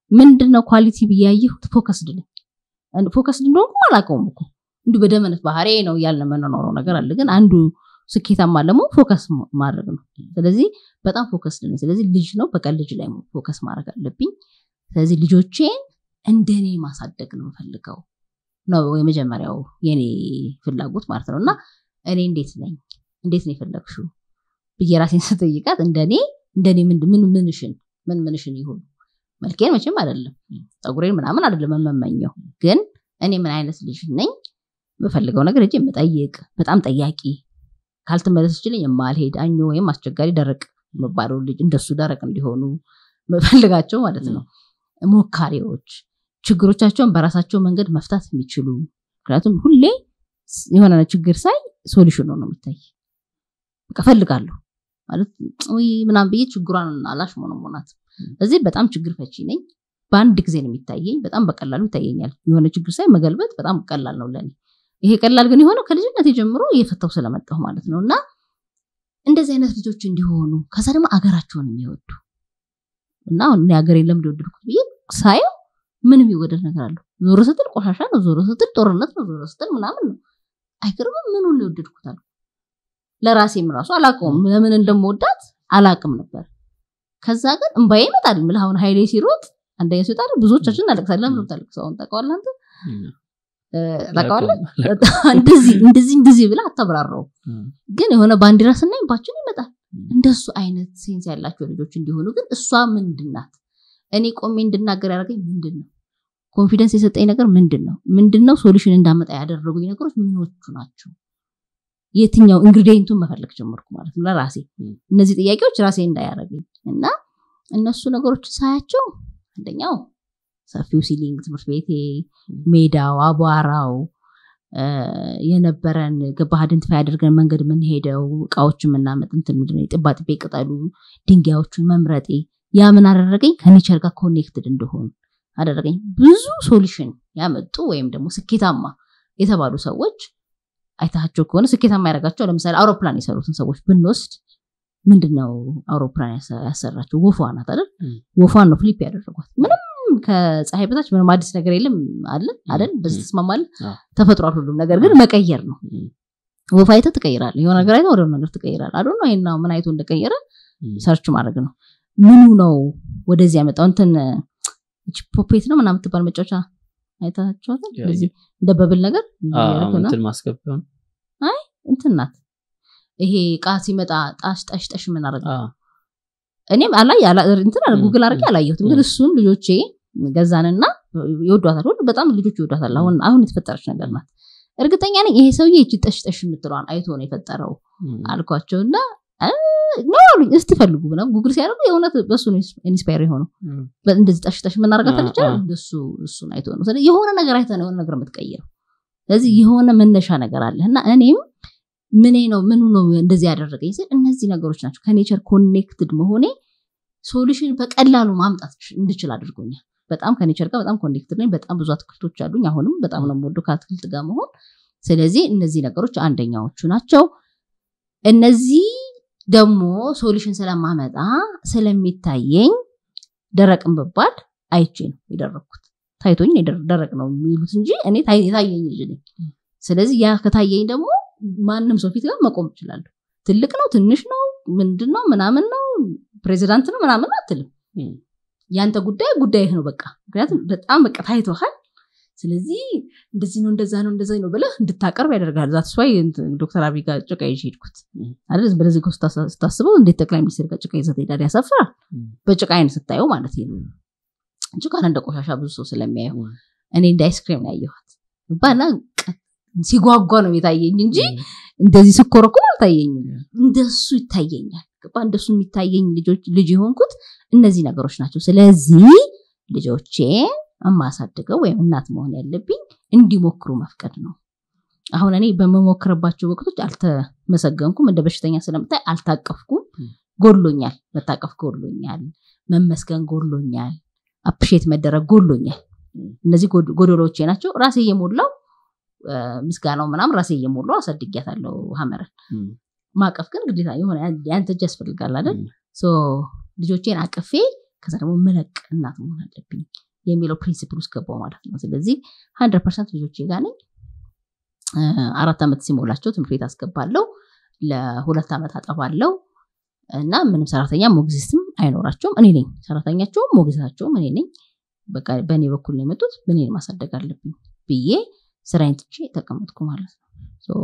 ምንድነው ኳሊቲ ብያየሁት ፎከስድ ነኝ ፎከስድ እንደሆንኩ አላውቀውም እኮ እንዲሁ በደመነት ባህሪ ነው እያልን የምንኖረው ነገር አለ ግን አንዱ ስኬታማ ደግሞ ፎከስ ማድረግ ነው ስለዚህ በጣም ፎከስድ ነኝ ስለዚህ ልጅ ነው በቀን ልጅ ላይ ፎከስ ማድረግ አለብኝ ስለዚህ ልጆቼን እንደኔ ማሳደግ ነው የምፈልገው ነው የመጀመሪያው የኔ ፍላጎት ማለት ነው እና እኔ እንዴት ነኝ እንዴት ነው የፈለግሽው ብዬ ራሴን ስጠይቃት እንደኔ እንደኔ ምን ምንሽን ምን ምንሽን ይሁን መልኬን መቼም አይደለም ፀጉሬን ምናምን አይደለም የምመኘው ግን እኔ ምን አይነት ልጅ ነኝ የምፈልገው ነገር እጅ የምጠይቅ በጣም ጠያቂ ካልተመለሰችልኝ የማልሄድ አኞ ወይም አስቸጋሪ ደረቅ የምባለው ልጅ እንደሱ ደረቅ እንዲሆኑ የምፈልጋቸው ማለት ነው ሞካሪዎች ችግሮቻቸውን በራሳቸው መንገድ መፍታት የሚችሉ ምክንያቱም ሁሌ የሆነ ችግር ሳይ ሶሉሽን ነው የሚታይ በቃ ፈልጋለሁ ማለት ምናም ብዬ ችግሯን አላሽ ሞኖሞናት እዚህ በጣም ችግር ፈቺ ነኝ በአንድ ጊዜ ነው የሚታየኝ በጣም በቀላሉ ይታየኛል የሆነ ችግር ሳይ መገልበጥ በጣም ቀላል ነው ለኔ ይሄ ቀላል ግን የሆነው ከልጅነት ጀምሮ እየፈታው ስለመጣሁ ማለት ነው እና እንደዚህ አይነት ልጆች እንዲሆኑ ከዛ ደግሞ አገራቸውን የሚወዱ እና አሁን ሀገር የለም ሊወደድኩት ብዬ ሳየው ምን የሚወደድ ነገር አለው ዞሮ ስትል ቆሻሻ ነው ዞሮ ስትል ጦርነት ነው ዞሮ ስትል ምናምን ነው አይገርምም ምኑን ሊወደድኩት አልኩ ለራሴም ራሱ አላውቀውም ለምን እንደምወዳት አላውቅም ነበር ከዛ ግን እንባዬ ይመጣል ምልህ አሁን ሀይሌ ሲሮጥ አንደኛ ሲወጣ ብዙዎቻችን እናለቅሳለን ለምን ታለቅሰው አሁን ታውቀዋለህ አንተ ታውቀዋለህ እንደዚህ እንደዚህ እንደዚህ ብላ አታብራራው ግን የሆነ ባንዲራ ስናይ ባችን ይመጣል እንደሱ አይነት ሴንስ ያላቸው ልጆች እንዲሆኑ ግን እሷ ምንድናት እኔ ቆሜ እንድናገር ያደረገኝ ምንድን ነው ኮንፊደንስ የሰጠኝ ነገር ምንድን ነው ምንድን ነው ሶሉሽን እንዳመጣ ያደረጉኝ ነገሮች ምኖቹ ናቸው የትኛው ኢንግሪዲየንቱን መፈለግ ጀመርኩ ማለት ነው ለራሴ እነዚህ ጥያቄዎች ራሴ እንዳያደረገኝ እና እነሱ ነገሮች ሳያቸው አንደኛው ሰፊው ሲሊንግ ትምህርት ቤቴ ሜዳው አቧራው የነበረን ገባህ አይደንቲፋይ አድርገን መንገድ የምንሄደው እቃዎች የምናመጥ እንትን ምንድነው የጥባጥቤ ቅጠሉ ድንጋዮቹን መምረጤ ያ ምን አደረገኝ ከኔቸር ጋር ኮኔክትድ እንደሆኑ አደረገኝ ብዙ ሶሉሽን ያመጡ ወይም ደግሞ ስኬታማ የተባሉ ሰዎች አይታቸው ከሆነ ስኬታማ ያደረጋቸው ለምሳሌ አውሮፕላን የሰሩትን ሰዎች ብንወስድ ምንድነው አውሮፕላን ያሰራቸው ወፏ ናት አይደል ወፏን ነው ፍሊፕ ያደረጓት ምንም ከፀሐይ በታች ምንም አዲስ ነገር የለም አለ አይደል በዚህ ተስማማለ ተፈጥሯል ሁሉም ነገር ግን መቀየር ነው ወፍ አይተ ትቀይራለ የሆነ ነገር አይተ ወደ ነገር ትቀይራል አዶ ነው ይና ምን አይቶ እንደቀየረ ሰርች ማድረግ ነው ምኑ ነው ወደዚህ ያመጣው እንትን ፖፔት ነው ምናምን ትባል መጫወቻ አይታችኋታል እንደዚህ እንደ በብል ነገር እንትን ማስገቢያ አይ እንትን ናት ይሄ እቃ ሲመጣ ጣሽ ጣሽ ጣሽ የምናደርገው እኔም አላይ እንትን ጉግል አድርጌ አላየሁትም ግን እሱን ልጆቼ ገዛንና ይወዷታል ሁሉ በጣም ልጆች ይወዷታል አሁን አሁን የተፈጠረች ነገር ናት እርግጠኛ ነኝ ይሄ ሰውዬ እጅ ጠሽ ጠሽ የምትለዋን አይቶ ነው የፈጠረው አልኳቸው እና ነው አሉኝ እስቲ ፈልጉ ብለው ጉግል ሲያደርጉ የእውነት በሱ ኢንስፓየር የሆነው እንደዚህ ጠሽ ጠሽ የምናደርጋት ልጅ እሱ እሱን አይቶ ነው ስለዚህ የሆነ ነገር አይተ ነው የሆነ ነገር የምትቀይረው ስለዚህ የሆነ መነሻ ነገር አለ እና እኔም ምኔ ነው ምኑ ነው እንደዚህ ያደረገኝ ስል እነዚህ ነገሮች ናቸው ከኔቸር ኮኔክትድ መሆኔ ሶሉሽን በቀላሉ ማምጣት እንድችል አድርጎኛል በጣም ከኔቸር ጋር በጣም ኮኔክትድ ነኝ በጣም ብዙ አትክልቶች አሉኝ አሁንም በጣም ነው የምወደው ከአትክልት ጋር መሆን ስለዚህ እነዚህ ነገሮች አንደኛዎቹ ናቸው እነዚህ ደግሞ ሶሉሽን ስለማመጣ ስለሚታየኝ ደረቅን ብባል አይቼ ነው የደረግኩት ታይቶኝ ደረቅ ነው የሚሉት እንጂ እኔ የታየኝ ልጅ ነኝ ስለዚህ ያ ከታየኝ ደግሞ ማንም ሰው ፊት ጋር መቆም እችላለሁ ትልቅ ነው ትንሽ ነው ምንድን ነው ምናምን ነው ፕሬዚዳንት ነው ምናምን አትልም ያንተ ጉዳይ ጉዳይህ ነው በቃ ምክንያቱም በጣም በቃ ታይተሃል ስለዚህ እንደዚህ ነው እንደዛ ነው እንደዛ ነው ብለህ እንድታቀርብ ያደርጋል ዛት ስዋይ ዶክተር አብይ ጋር ጭቃ ይዤ ሄድኩት አይደል በለዚህ ስታስበው እንዴት ጠቅላይ ሚኒስትር ጋር ጭቃ ይዘት ሄዳል ያሳፍራል በጭቃ አይን ስታየው ማለት ነው ጭቃን እንደ ቆሻሻ ብዙ ሰው ስለሚያየው እኔ እንደ አይስክሬም ነው ያየኋት ባና ሲጓጓ ነው የታየኝ እንጂ እንደዚህ ስኮረኩም አልታየኝም እንደሱ ይታየኛል ገባ እንደሱ የሚታየኝ ልጅ የሆንኩት እነዚህ ነገሮች ናቸው ስለዚህ ልጆቼን የማሳድገው ወይም እናት መሆን ያለብኝ እንዲሞክሩ መፍቀድ ነው አሁን እኔ በመሞክርባቸው ወቅቶች አልተመሰገንኩም እንደ በሽተኛ ስለምታይ አልታቀፍኩም ጎሎኛል መታቀፍ ጎሎኛል መመስገን ጎሎኛል አፕሼት መደረግ ጎሎኛል እነዚህ ጎዶሎቼ ናቸው ራሴ እየሞላው ምስጋናው ምናም ራሴ እየሞላው አሳድጊያታለሁ ሀመረን ማቀፍ ግን ግዴታ የሆነ ያንተ እጅ ያስፈልጋል አይደል ልጆቼን አቅፌ ከዛ ደግሞ መለቅ እናት መሆን አለብኝ የሚለው ፕሪንሲፕል ውስጥ ገባው ማለት ነው ስለዚህ ሀንድረድ ፐርሰንት ልጆቼ ጋር ነኝ አራት ዓመት ሲሞላቸው ትምህርት ቤት አስገባለው ለሁለት ዓመት አጠባለው እና ምንም ሰራተኛ ሞግዚስትም አይኖራቸውም እኔ ነኝ ሰራተኛቸውም ሞግዚታቸውም እኔ ነኝ በቃ በእኔ በኩል ነው የመጡት ምን ማሳደግ አለብኝ ብዬ ስራዬን ትቼ ተቀመጥኩ ማለት ነው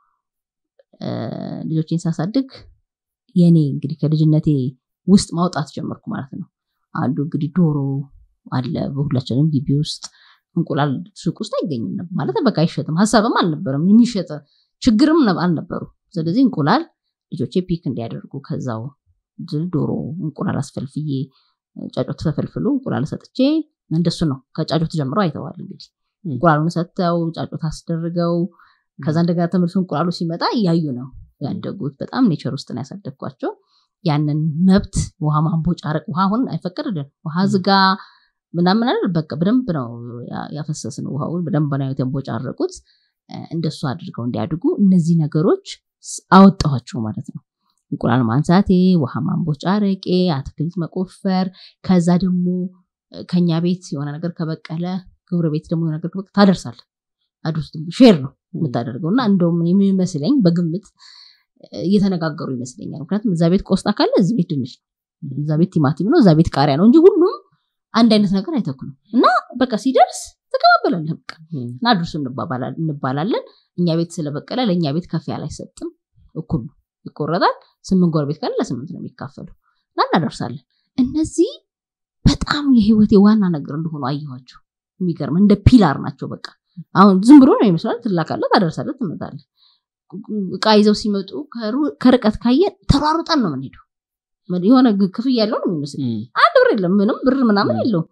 ልጆቼን ሳሳድግ የኔ እንግዲህ ከልጅነቴ ውስጥ ማውጣት ጀመርኩ ማለት ነው አንዱ እንግዲህ ዶሮ አለ በሁላችንም ግቢ ውስጥ እንቁላል ሱቅ ውስጥ አይገኝም ማለት በቃ አይሸጥም ሀሳብም አልነበረም የሚሸጥ ችግርም አልነበሩ ስለዚህ እንቁላል ልጆቼ ፒክ እንዲያደርጉ ከዛው ዶሮ እንቁላል አስፈልፍዬ ጫጮት ተፈልፍሎ እንቁላል ሰጥቼ እንደሱ ነው ከጫጮት ጀምሮ አይተዋል እንግዲህ እንቁላሉን ሰጥተው ጫጮት አስደርገው ከዛ እንደገና ተመልሶ እንቁላሉ ሲመጣ እያዩ ነው ያደጉት በጣም ኔቸር ውስጥ ነው ያሳደግኳቸው ያንን መብት ውሃ ማንቦጫረቅ ውሃ አሁን አይፈቀድልን ውሃ ዝጋ ምናምን አይደል በቃ በደንብ ነው ያፈሰስን ውሃውን በደንብ ነው የተንቦጫረቁት እንደሱ አድርገው እንዲያድጉ እነዚህ ነገሮች አወጣኋቸው ማለት ነው እንቁላል ማንሳቴ ውሃ ማንቦጫረቄ አትክልት መቆፈር ከዛ ደግሞ ከኛ ቤት የሆነ ነገር ከበቀለ ግብረ ቤት ደግሞ የሆነ ነገር ከበቀለ ታደርሳለ አድርስ ሼር ነው የምታደርገው እና እንደውም የሚመስለኝ በግምት እየተነጋገሩ ይመስለኛል ምክንያቱም እዛ ቤት ቆስጣ ካለ እዚህ ቤት ድንች ነው እዛ ቤት ቲማቲም ነው እዛ ቤት ቃሪያ ነው እንጂ ሁሉም አንድ አይነት ነገር አይተክሉም እና በቃ ሲደርስ ተቀባበላለ በቃ እና አድርሱ እንባላለን እኛ ቤት ስለበቀለ ለእኛ ቤት ከፍ ያለ አይሰጥም እኩል ነው ይቆረጣል ስምንት ጎረቤት ካለ ለስምንት ነው የሚካፈለው እና እናደርሳለን እነዚህ በጣም የህይወቴ ዋና ነገር እንደሆኑ አየኋቸው የሚገርም እንደ ፒላር ናቸው በቃ አሁን ዝም ብሎ ነው ይመስላል ትላካለ ታደርሳለ ትመጣለ እቃ ይዘው ሲመጡ ከርቀት ካየን ተሯሩጠን ነው የምንሄደው የሆነ ክፍያ ያለው ነው የሚመስል አንድ ብር የለም ምንም ብር ምናምን የለውም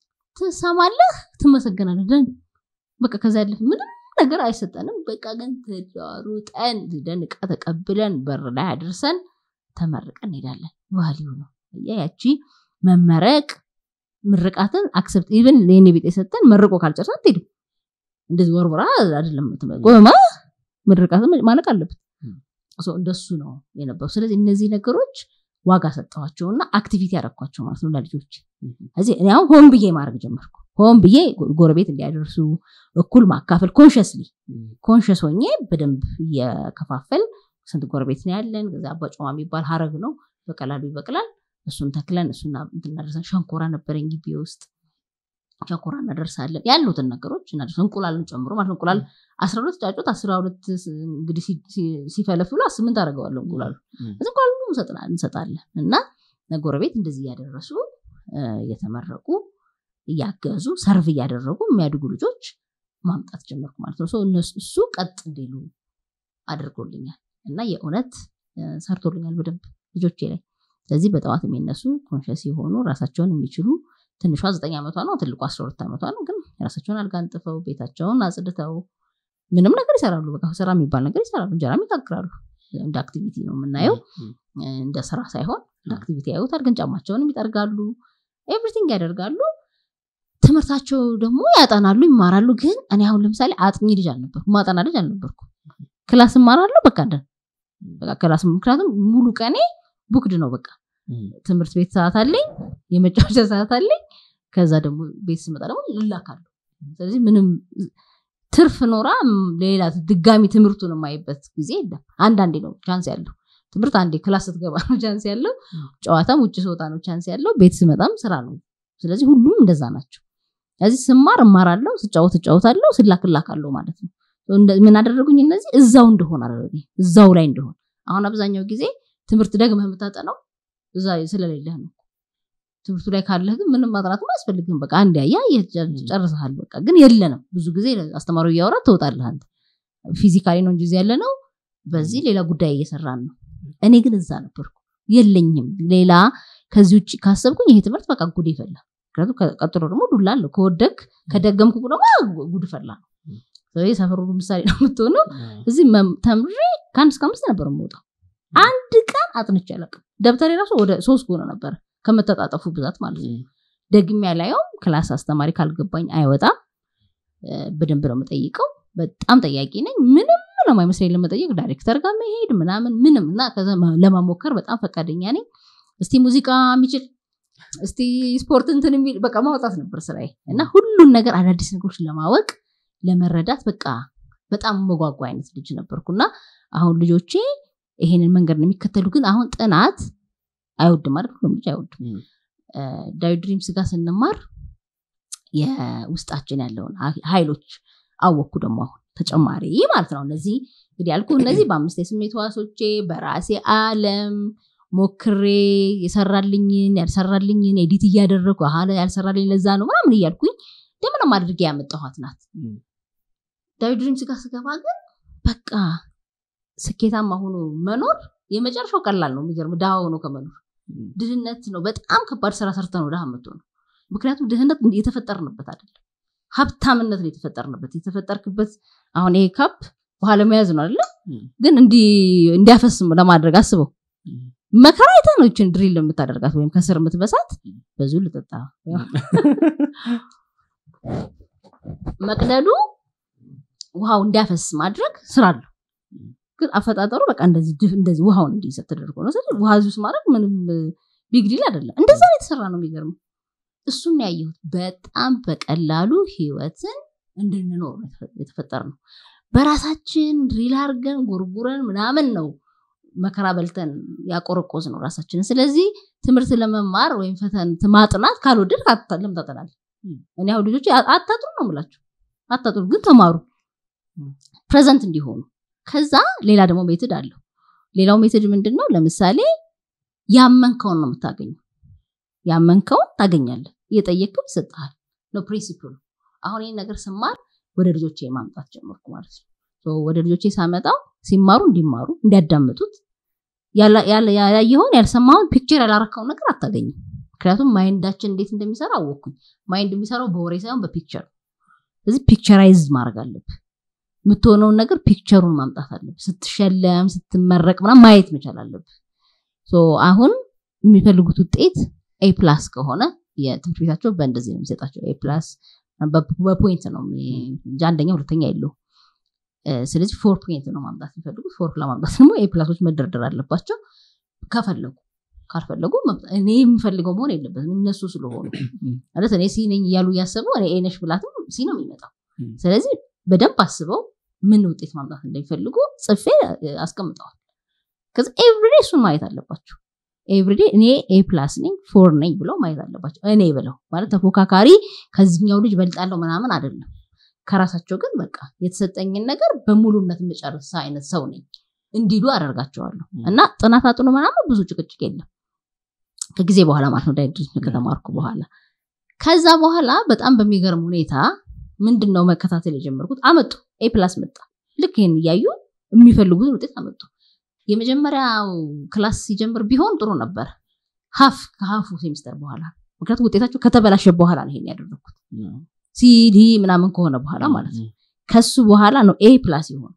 ትሰማለህ ትመሰገናለህ ደን በቃ ከዛ ያለፍ ምንም ነገር አይሰጠንም በቃ ግን ተሯሩጠን ደን እቃ ተቀብለን በር ላይ አድርሰን ተመርቀን እንሄዳለን ቫሊዩ ነው ያቺ መመረቅ ምርቃትን አክሰፕት ኢቨን ለኔ ቤት የሰጠን መርቆ ካልጨርሳ አትሄድም እንደዚህ ወርወራ አይደለም ቆመ ምርቃትን ማለቅ አለበት እንደሱ ነው የነበሩ ስለዚህ እነዚህ ነገሮች ዋጋ ሰጠኋቸውና አክቲቪቲ ያደረግኳቸው ማለት ነው ለልጆች እዚህ እኔ አሁን ሆን ብዬ ማድረግ ጀመርኩ ሆን ብዬ ጎረቤት እንዲያደርሱ እኩል ማካፈል ኮንሽስሊ ኮንሽስ ሆኜ በደንብ እየከፋፈል ስንት ጎረቤት ነው ያለን ከዚ አባጮማ የሚባል ሀረግ ነው በቀላሉ ይበቅላል እሱን ተክለን እሱና እናደርሳለን ሸንኮራ ነበረኝ ግቢ ውስጥ ሸንኮራ እናደርሳለን ያሉትን ነገሮች እናደርስ እንቁላልን ጨምሮ ማለት እንቁላል አስራ ሁለት ጫጩት አስራ ሁለት እንግዲህ ሲፈለፍሉ ስምንት አደርገዋለሁ እንቁላሉ እዚ እንቁላሉ እንሰጣለን እና ጎረቤት እንደዚህ እያደረሱ እየተመረቁ እያገዙ ሰርቭ እያደረጉ የሚያድጉ ልጆች ማምጣት ጀመርኩ ማለት ነው እሱ ቀጥ እንዲሉ አድርጎልኛል እና የእውነት ሰርቶልኛል በደንብ ልጆቼ ላይ ስለዚህ በጠዋት የሚነሱ ኮንሸስ የሆኑ ራሳቸውን የሚችሉ ትንሿ ዘጠኝ ዓመቷ ነው ትልቁ አስራ ሁለት ዓመቷ ነው ግን የራሳቸውን አልጋ አንጥፈው ቤታቸውን አጽድተው ምንም ነገር ይሰራሉ በቃ ስራ የሚባል ነገር ይሰራሉ እንጀራም ይጋግራሉ እንደ አክቲቪቲ ነው የምናየው እንደ ስራ ሳይሆን እንደ አክቲቪቲ ያዩታል ግን ጫማቸውንም ይጠርጋሉ ኤቭሪቲንግ ያደርጋሉ ትምህርታቸው ደግሞ ያጠናሉ ይማራሉ ግን እኔ አሁን ለምሳሌ አጥኚ ልጅ አልነበርኩ ማጠና ልጅ አልነበርኩ ክላስ እማራለሁ በቃ እንደ በቃ ክላስ ምክንያቱም ሙሉ ቀኔ ቡክድ ነው በቃ ትምህርት ቤት ሰዓት አለኝ የመጫወቻ ሰዓት አለኝ ከዛ ደግሞ ቤት ስመጣ ደግሞ ልላካለሁ ስለዚህ ምንም ትርፍ ኖራ ሌላ ድጋሚ ትምህርቱን የማይበት ጊዜ የለም አንዳንዴ ነው ቻንስ ያለው ትምህርት አንዴ ክላስ ስትገባ ነው ቻንስ ያለው ጨዋታም ውጭ ስወጣ ነው ቻንስ ያለው ቤት ስመጣም ስራ ነው ስለዚህ ሁሉም እንደዛ ናቸው ስለዚህ ስማር እማራለሁ ስጫወት እጫወታለሁ ስላክላካለሁ ማለት ነው ምን አደረጉኝ እነዚህ እዛው እንደሆን አደረጉኝ እዛው ላይ እንደሆን አሁን አብዛኛው ጊዜ ትምህርት ደግመህ የምታጠናው እዛ ስለሌለህ ነው ትምህርቱ ላይ ካለህ ግን ምንም ማጥናትም አያስፈልግም በቃ አንድ ያያ ጨርሰሃል በቃ ግን የለንም ብዙ ጊዜ አስተማሪው እያወራ ትወጣለህ አንተ ፊዚካሊ ነው እንጂ ያለ ነው በዚህ ሌላ ጉዳይ እየሰራን ነው እኔ ግን እዛ ነበርኩ የለኝም ሌላ ከዚህ ውጭ ካሰብኩኝ ይሄ ትምህርት በቃ ጉድ ይፈላ ምክንያቱም ቀጥሎ ደግሞ ዱላ አለው ከወደግ ከደገምኩ ደግሞ ጉድ ፈላ ነው ስለዚህ ሰፈሩ ምሳሌ ነው የምትሆነው እዚህ ተምሬ ከአንድ እስከ አምስት ነበር የምወጣው አንድ ቀን አጥንቼ አላውቅም ደብተሬ ራሱ ወደ ሶስት ጎነ ነበረ ከመተጣጠፉ ብዛት ማለት ነው ደግሜ ያላየውም ክላስ አስተማሪ ካልገባኝ አይወጣም በደንብ ነው የምጠይቀው በጣም ጠያቂ ነኝ ምንም ለማይመስለኝ ለመጠየቅ ዳይሬክተር ጋር መሄድ ምናምን ምንም እና ከዛ ለማሞከር በጣም ፈቃደኛ ነኝ እስቲ ሙዚቃ የሚችል እስቲ ስፖርት እንትን የሚል በቃ ማውጣት ነበር ስራዬ እና ሁሉን ነገር አዳዲስ ነገሮች ለማወቅ ለመረዳት በቃ በጣም መጓጓ አይነት ልጅ ነበርኩ እና አሁን ልጆቼ ይሄንን መንገድ ነው የሚከተሉ ግን አሁን ጥናት አይወድም አይደል ሁሉም ልጅ አይወድም ዳዊ ድሪምስ ጋር ስንማር የውስጣችን ያለውን ኃይሎች አወቅኩ ደግሞ አሁን ተጨማሪ ማለት ነው እነዚህ እንግዲህ ያልኩ እነዚህ በአምስት የስሜት ዋሶቼ በራሴ አለም ሞክሬ የሰራልኝን ያልሰራልኝን ኤዲት እያደረግኩ አሀ ያልሰራልኝ ለዛ ነው ምናምን እያልኩኝ እንደምንም አድርጌ ያመጣኋት ናት ዳዊት ድሪምስ ጋር ስገባ ግን በቃ ስኬታማ ሆኖ መኖር የመጨረሻው ቀላል ነው የሚገርም ድሃ ሆኖ ከመኖር ድህነት ነው በጣም ከባድ ስራ ሰርተ ነው ድሃ የምትሆነው ምክንያቱም ድህነት የተፈጠርንበት አይደለም ሀብታምነት ነው የተፈጠርንበት የተፈጠርክበት አሁን ይሄ ካፕ ውሃ ለመያዝ ነው አይደለ ግን እንዲያፈስም ለማድረግ አስበው መከራ አይተ ነው ይችን ድሪል የምታደርጋት ወይም ከስር የምትበሳት በዙ ልጠጣ መቅደዱ ውሃው እንዲያፈስ ማድረግ ስራ አለው ግን አፈጣጠሩ በቃ እንደዚህ ውሃውን እንዲይዘት ተደርጎ ነው ስለዚህ ውሃ ውስጥ ማድረግ ምንም ቢግዲል አይደለም እንደዛ ነው የተሰራ ነው የሚገርመው እሱን ያየሁት በጣም በቀላሉ ህይወትን እንድንኖር የተፈጠር ነው በራሳችን ድሪል አርገን ጎርጉረን ምናምን ነው መከራ በልተን ያቆረቆዝ ነው ራሳችንን ስለዚህ ትምህርት ለመማር ወይም ፈተን ማጥናት ካልወደድ ለምን ታጠናል እኔ አሁን ልጆች አታጥሩ ነው ምላቸው አታጥሩ ግን ተማሩ ፕሬዘንት እንዲሆኑ ከዛ ሌላ ደግሞ ሜትድ አለው ሌላው ሜትድ ምንድን ነው ለምሳሌ ያመንከውን ነው የምታገኘው ያመንከውን ታገኛለህ እየጠየቅም ይሰጥሃል ነው ፕሪንሲፕሉ አሁን ይህን ነገር ስማር ወደ ልጆቼ ማምጣት ጀመርኩ ማለት ነው ወደ ልጆቼ ሳመጣው ሲማሩ እንዲማሩ እንዲያዳምጡት ያየኸውን ያልሰማውን ፒክቸር ያላረካውን ነገር አታገኝም ምክንያቱም ማይንዳችን እንዴት እንደሚሰራ አወቅኩኝ ማይንድ የሚሰራው በወሬ ሳይሆን በፒክቸር ስለዚህ ፒክቸራይዝ ማድረግ አለብህ የምትሆነውን ነገር ፒክቸሩን ማምጣት አለብህ ስትሸለም ስትመረቅ ምናምን ማየት መቻል አለብህ አሁን የሚፈልጉት ውጤት ኤ ፕላስ ከሆነ የትምህርት ቤታቸው በእንደዚህ ነው የሚሰጣቸው ኤ ፕላስ በፖይንት ነው እንጂ አንደኛ ሁለተኛ የለው ስለዚህ ፎር ፖይንት ነው ማምጣት የሚፈልጉት ፎር ለማምጣት ደግሞ ኤ ፕላሶች መደርደር አለባቸው ከፈለጉ ካልፈለጉ እኔ የምፈልገው መሆን የለበትም እነሱ ስለሆኑ ማለት እኔ ሲ ነኝ እያሉ እያሰቡ እኔ ኤነሽ ብላትም ሲ ነው የሚመጣው ስለዚህ በደንብ አስበው ምን ውጤት ማምጣት እንደሚፈልጉ ጽፌ አስቀምጠዋል ከዚ ኤቭሪዴ እሱን ማየት አለባቸው ኤቭሪዴ እኔ ኤ ፕላስ ነኝ ፎር ነኝ ብለው ማየት አለባቸው እኔ ብለው ማለት ተፎካካሪ ከዚኛው ልጅ በልጣለው ምናምን አይደለም ከራሳቸው ግን በቃ የተሰጠኝን ነገር በሙሉነት የምጨርስ አይነት ሰው ነኝ እንዲሉ አደርጋቸዋለሁ እና ጥናት አጥኑ ምናምን ብዙ ጭቅጭቅ የለም ከጊዜ በኋላ ማለት ነው ዳይድሪስ ከተማርኩ በኋላ ከዛ በኋላ በጣም በሚገርም ሁኔታ ምንድን ነው መከታተል የጀመርኩት አመጡ ኤ ፕላስ መጣ ልክ ይህን እያዩ የሚፈልጉትን ውጤት አመጡ የመጀመሪያው ክላስ ሲጀምር ቢሆን ጥሩ ነበር ሀፍ ከሀፉ ሴሚስተር በኋላ ምክንያቱም ውጤታቸው ከተበላሸ በኋላ ነው ይሄን ያደረግኩት ሲዲ ምናምን ከሆነ በኋላ ማለት ነው ከሱ በኋላ ነው ኤ ፕላስ ይሆን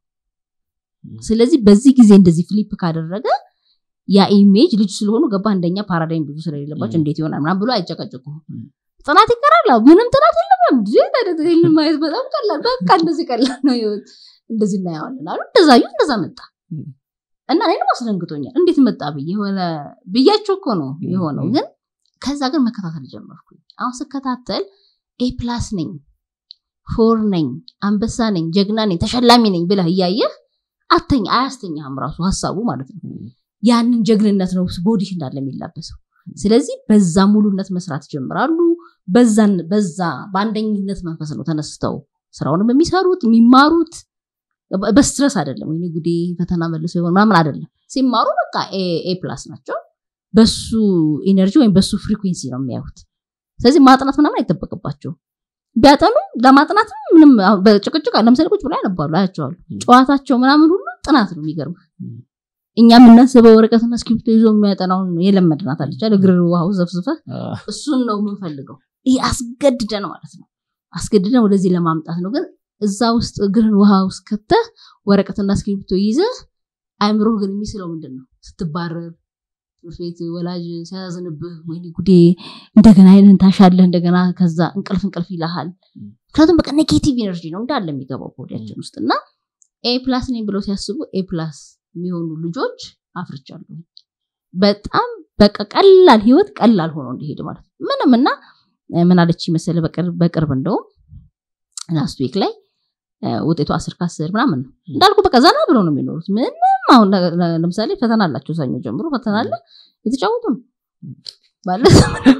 ስለዚህ በዚህ ጊዜ እንደዚህ ፍሊፕ ካደረገ ያ ኢሜጅ ልጅ ስለሆኑ ገባ እንደኛ ፓራዳይም ብዙ ስለሌለባቸው እንዴት ይሆናል ምናም ብሎ አይጨቀጭቁም ጥናት ይቀራል ምንም ጥናት የለም ማየት በጣም ቀላል በቃ እንደዚህ ቀላል ነው ህይወት እንደዚህ እናየዋለን አሉ እንደዛ ዩ እንደዛ መጣ እና እኔንም አስደንግጦኛል እንዴት መጣ ብዬ የሆነ ብያቸው እኮ ነው የሆነው ግን ከዛ ግን መከታተል ጀመርኩኝ አሁን ስከታተል ኤ ፕላስ ነኝ ፎር ነኝ አንበሳ ነኝ ጀግና ነኝ ተሸላሚ ነኝ ብለህ እያየህ አተኛ አያስተኛህም ራሱ ሀሳቡ ማለት ነው ያንን ጀግንነት ነው ቦዲህ እንዳለ የሚላበሰው ስለዚህ በዛ ሙሉነት መስራት ጀምራሉ በዛን በዛ በአንደኝነት መንፈስ ነው ተነስተው ስራውንም የሚሰሩት የሚማሩት በስትረስ አይደለም ወይ ጉዴ ፈተና መልሶ ይሆን ምናምን አይደለም ሲማሩ በቃ ኤ ፕላስ ናቸው በሱ ኢነርጂ ወይም በሱ ፍሪኩንሲ ነው የሚያዩት ስለዚህ ማጥናት ምናምን አይጠበቅባቸው ቢያጠኑ ለማጥናት ምንም በጭቅጭቅ ለምሳሌ ቁጭ ብላ ያነባሉ አያቸዋሉ ጨዋታቸው ምናምን ሁሉ ጥናት ነው የሚገርም እኛ የምናስበው ወረቀትና እስክሪፕቶ ይዞ የሚያጠናውን የለመድናት አለች እግር ውሃው ዘፍዝፈ እሱን ነው የምንፈልገው ይህ አስገድደን ማለት ነው አስገድደን ወደዚህ ለማምጣት ነው ግን እዛ ውስጥ እግርህን ውሃ ውስጥ ከተህ ወረቀትና እስክሪፕቶ ይዘህ አይምሮህ ግን የሚስለው ምንድን ነው ስትባረር ትምህርት ቤት ወላጅ ሲያዝንብህ ወይ ጉዴ እንደገና አይንን ታሻለህ እንደገና ከዛ እንቅልፍ እንቅልፍ ይልሃል ምክንያቱም በቃ ኔጌቲቭ ኤነርጂ ነው እንዳለ የሚገባው ቦዲያችን ውስጥ እና ኤ ፕላስ ነኝ ብለው ሲያስቡ ኤ ፕላስ የሚሆኑ ልጆች አፍርቻለሁ በጣም በቃ ቀላል ህይወት ቀላል ሆኖ እንዲሄድ ማለት ነው ምንም እና ምን አለች መሰለ በቅርብ እንደውም ላስት ዊክ ላይ ውጤቱ አስር ከአስር ምናምን ነው እንዳልኩ በቃ ዘና ብለው ነው የሚኖሩት ምንም አሁን ለምሳሌ ፈተና አላቸው ሰኞ ጀምሮ ፈተና አለ የተጫወቱ ነው ማለት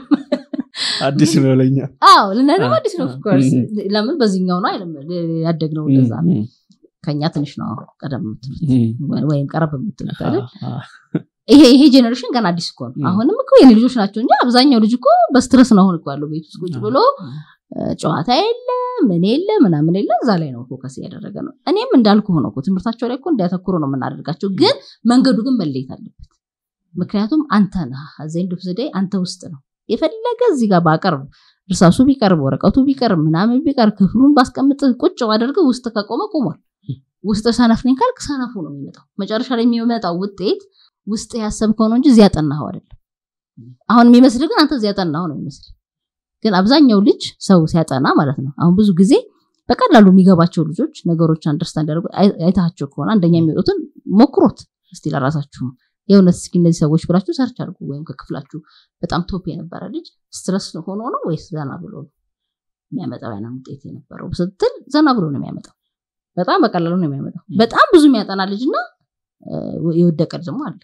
አዲስ ነው ለኛ አዎ ለነገም አዲስ ነው ኦፍኮርስ ለምን በዚህኛው ነው አይደለም ያደግነው እንደዛ ነው ከኛ ትንሽ ነው ቀደም የምትሉት ወይም ቀረብ የምትሉት አይደል ይሄ ይሄ ጄኔሬሽን ገና አዲስ እኮ ነው አሁንም እኮ የኔ ልጆች ናቸው እንጂ አብዛኛው ልጅ እኮ በስትረስ ነው አሁን እኮ ያለው ቤት ውስጥ ቁጭ ብሎ ጨዋታ የለ ምን የለ ምናምን የለ እዛ ላይ ነው ፎከስ እያደረገ ነው እኔም እንዳልኩ ሆነ እኮ ትምህርታቸው ላይ እኮ እንዲያተኩሩ ነው የምናደርጋቸው ግን መንገዱ ግን መለየት አለበት ምክንያቱም አንተ ነህ ዜንድ ፍስዳይ አንተ ውስጥ ነው የፈለገ እዚህ ጋር ባቀርብ እርሳሱ ቢቀርብ ወረቀቱ ቢቀርብ ምናምን ቢቀርብ ክፍሉን ባስቀምጥ ቁጭ ባደርግ ውስጥ ከቆመ ቆሟል ውስጥ ሰነፍ ነኝ ካልክ ሰነፉ ነው የሚመጣው መጨረሻ ላይ የሚመጣው ውጤት ውስጥ ያሰብከው ነው እንጂ እዚያ ጠናኸው አይደለም አሁን የሚመስል ግን አንተ እዚያ ጠናኸው ነው የሚመስል ግን አብዛኛው ልጅ ሰው ሲያጠና ማለት ነው አሁን ብዙ ጊዜ በቀላሉ የሚገባቸው ልጆች ነገሮች አንደርስታንድ ያደርጉ አይታቸው ከሆነ አንደኛ የሚወጡትን ሞክሮት እስቲ ለራሳችሁም የእውነት እስኪ እነዚህ ሰዎች ብላችሁ ሰርች አድርጉ ወይም ከክፍላችሁ በጣም ቶፕ የነበረ ልጅ ስትረስ ሆኖ ነው ወይስ ዘና ብሎ ነው የሚያመጣው ያንን ውጤት የነበረው ስትል ዘና ብሎ ነው የሚያመጣው በጣም በቀላሉ ነው የሚያመጣው በጣም ብዙ የሚያጠና ልጅ እና የወደቀ ደግሞ አለ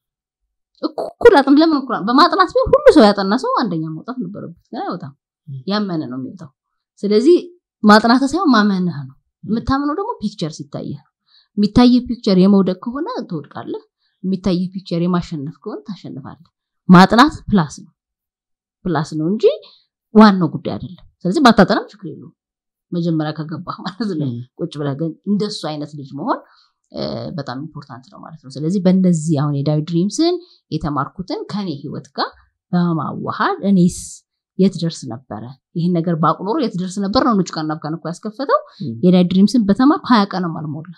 እኩል አጥን ለምን እኩል በማጥናት ቢሆን ሁሉ ሰው ያጠና ሰው አንደኛ መውጣት ነበረበት ግን አይወጣም ያመነ ነው የሚወጣው ስለዚህ ማጥናት ሳይሆን ማመንህ ነው የምታምነው ደግሞ ፒክቸር ሲታይህ ነው የሚታይ ፒክቸር የመውደቅ ከሆነ ትወድቃለህ የሚታይ ፒክቸር የማሸነፍ ከሆነ ታሸንፋለህ ማጥናት ፕላስ ነው ፕላስ ነው እንጂ ዋናው ጉዳይ አይደለም ስለዚህ ባታጠናም ችግር የለውም መጀመሪያ ከገባህ ማለት ነው ቁጭ ብለህ ግን እንደሱ አይነት ልጅ መሆን በጣም ኢምፖርታንት ነው ማለት ነው ስለዚህ በእነዚህ አሁን የዳዊት ድሪምስን የተማርኩትን ከኔ ህይወት ጋር በማዋሃድ እኔስ የት ደርስ ነበረ ይህን ነገር በአቁኖሮ የት ደርስ ነበር ነው ኑጭ ቃናብካን እኮ ያስከፈተው የዳዊት ድሪምስን በተማርኩ ሀያ ቀንም አልሞላ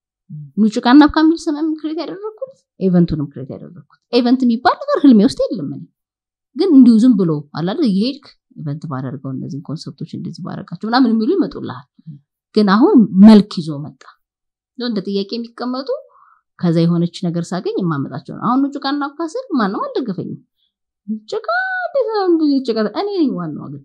ኑጭ ቃናብካ የሚል ስምም ክሬት ያደረግኩት ኤቨንቱንም ክሬት ያደረግኩት ኤቨንት የሚባል ነገር ህልሜ ውስጥ የለም ግን እንዲሁ ዝም ብሎ አላለ እየሄድክ ኢቨንት ባደርገው እነዚህን ኮንሰፕቶች እንደዚህ ባደረጋቸው ምናምን የሚሉ ይመጡልሃል ግን አሁን መልክ ይዞ መጣ እንደ ጥያቄ የሚቀመጡ ከዛ የሆነች ነገር ሳገኝ የማመጣቸው ነው አሁን ጭቃ እናብካ ስል ማንም አልደገፈኝም ጭቃ ጭቃ እኔ ነኝ ዋናው ግን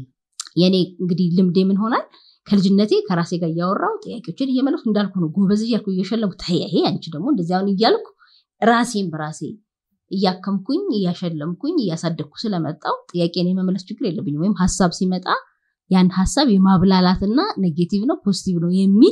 የኔ እንግዲህ ልምዴ ምን ሆናል ከልጅነቴ ከራሴ ጋር እያወራው ጥያቄዎችን እየመለሱ እንዳልኩ ነው ጎበዝ እያልኩ እየሸለምኩ ተያሄ አንቺ ደግሞ እንደዚህ አሁን እያልኩ ራሴን በራሴ እያከምኩኝ እያሸለምኩኝ እያሳደግኩ ስለመጣው ጥያቄን የመመለስ ችግር የለብኝም ወይም ሀሳብ ሲመጣ ያን ሀሳብ የማብላላትና ኔጌቲቭ ነው ፖዚቲቭ ነው የሚል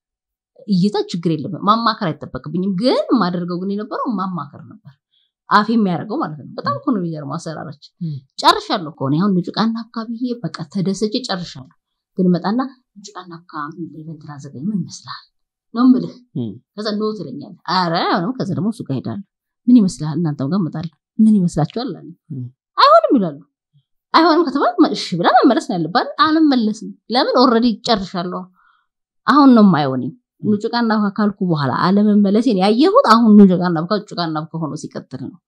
እይታ ችግር የለብም ማማከር አይጠበቅብኝም ግን የማደርገው ግን የነበረው ማማከር ነበር አፍ የሚያደርገው ማለት ነው በጣም እኮ ነው የሚገርመው አሰራራች ጨርሻለሁ ከሆነ አሁን ጭቃና አካባቢ በቃ ተደሰቼ ጨርሻለሁ ግን መጣና ጭቃና አካባቢ ኢቨንት አዘጋጅ ምን ይመስላል ነው ምልህ ከዛ ኖ ትለኛለህ አረ አሁንም ከዛ ደግሞ እሱ ጋር ሄዳለሁ ምን ይመስላል እናንተም ጋር እመጣለሁ ምን ይመስላችኋል አለ አይሆንም ይላሉ አይሆንም ከተባለ እሺ ብላ መመለስ ነው ያለባት አልመለስም ለምን ኦልሬዲ ጨርሻለሁ አሁን ነው የማይሆንም ኑጭቃና ካልኩ በኋላ አለመመለሴን ያየሁት አሁን ኑጭቃና ጭቃና ከሆነ ሲቀጥል ነው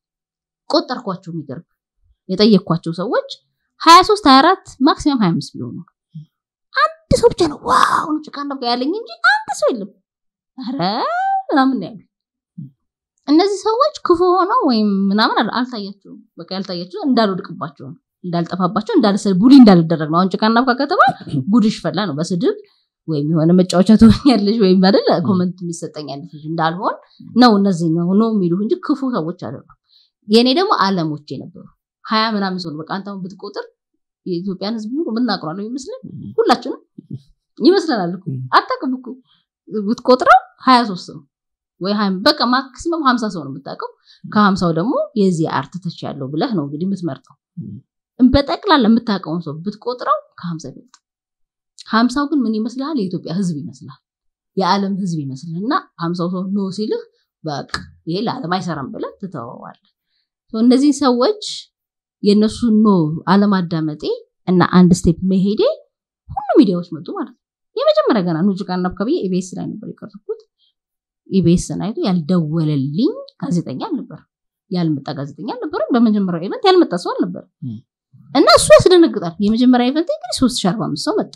ቆጠርኳቸው የሚገርም የጠየቅኳቸው ሰዎች ሀያ ሶስት ሀያ አራት ማክሲመም ሀያ አምስት ቢሆኑ አንድ ሰው ብቻ ነው ዋው ኑጭቃና ያለኝ እንጂ አንድ ሰው የለም ኧረ ምናምን ያሉ እነዚህ ሰዎች ክፉ ሆነው ወይም ምናምን አልታያቸውም በቃ ያልታያቸው እንዳልወድቅባቸው ነው እንዳልጠፋባቸው እንዳልሰ ቡሊ እንዳልደረግ ነው አሁን ጭቃና ከተማ ጉድሽ ፈላ ነው በስድብ ወይም የሆነ መጫወቻ ትሆኛለሽ ወይም አይደል ኮመንት የሚሰጠኝ አይነት ልጅ እንዳልሆን ነው እነዚህ ነው ነው የሚሉ እንጂ ክፉ ሰዎች አይደሉም የእኔ ደግሞ አለሞቼ ነበሩ ሀያ ምናምን ሰው በቃ አንተ ብትቆጥር የኢትዮጵያን ህዝብ ሁሉ ምናቅሯለሁ ይመስለን ሁላችንም ይመስለናል እኮ አታውቅም እኮ ብትቆጥረው ሀያ ሶስት ነው ወይ በቃ ማክሲመም ሀምሳ ሰው ነው የምታውቀው ከሀምሳው ደግሞ የዚህ አርት ተች ያለው ብለህ ነው እንግዲህ የምትመርጠው በጠቅላላ የምታውቀውን ሰው ብትቆጥረው ከሀምሳ ይበልጥ ሀምሳው ግን ምን ይመስልሃል የኢትዮጵያ ህዝብ ይመስላል የዓለም ህዝብ ይመስልህ እና ሀምሳው ሰው ኖ ሲልህ በቃ ይሄ ለዓለም አይሰራም ብለህ ትተወዋለህ እነዚህ ሰዎች የእነሱ ኖ አለማዳመጤ እና አንድ ስቴፕ መሄዴ ሁሉ ሚዲያዎች መጡ ማለት ነው የመጀመሪያ ገና ኑጭቃና አካባቢ ኢቤስ ላይ ነበር የቀረብኩት ኢቤስን አይቶ ያልደወለልኝ ጋዜጠኛ አልነበር ያልመጣ ጋዜጠኛ አልነበረ በመጀመሪያው ኢቨንት ያልመጣ ሰው አልነበር እና እሱ ያስደነግጣል የመጀመሪያ ኢቨንት እንግዲህ ሶስት ሺ አርባ አምስት ሰው መጣ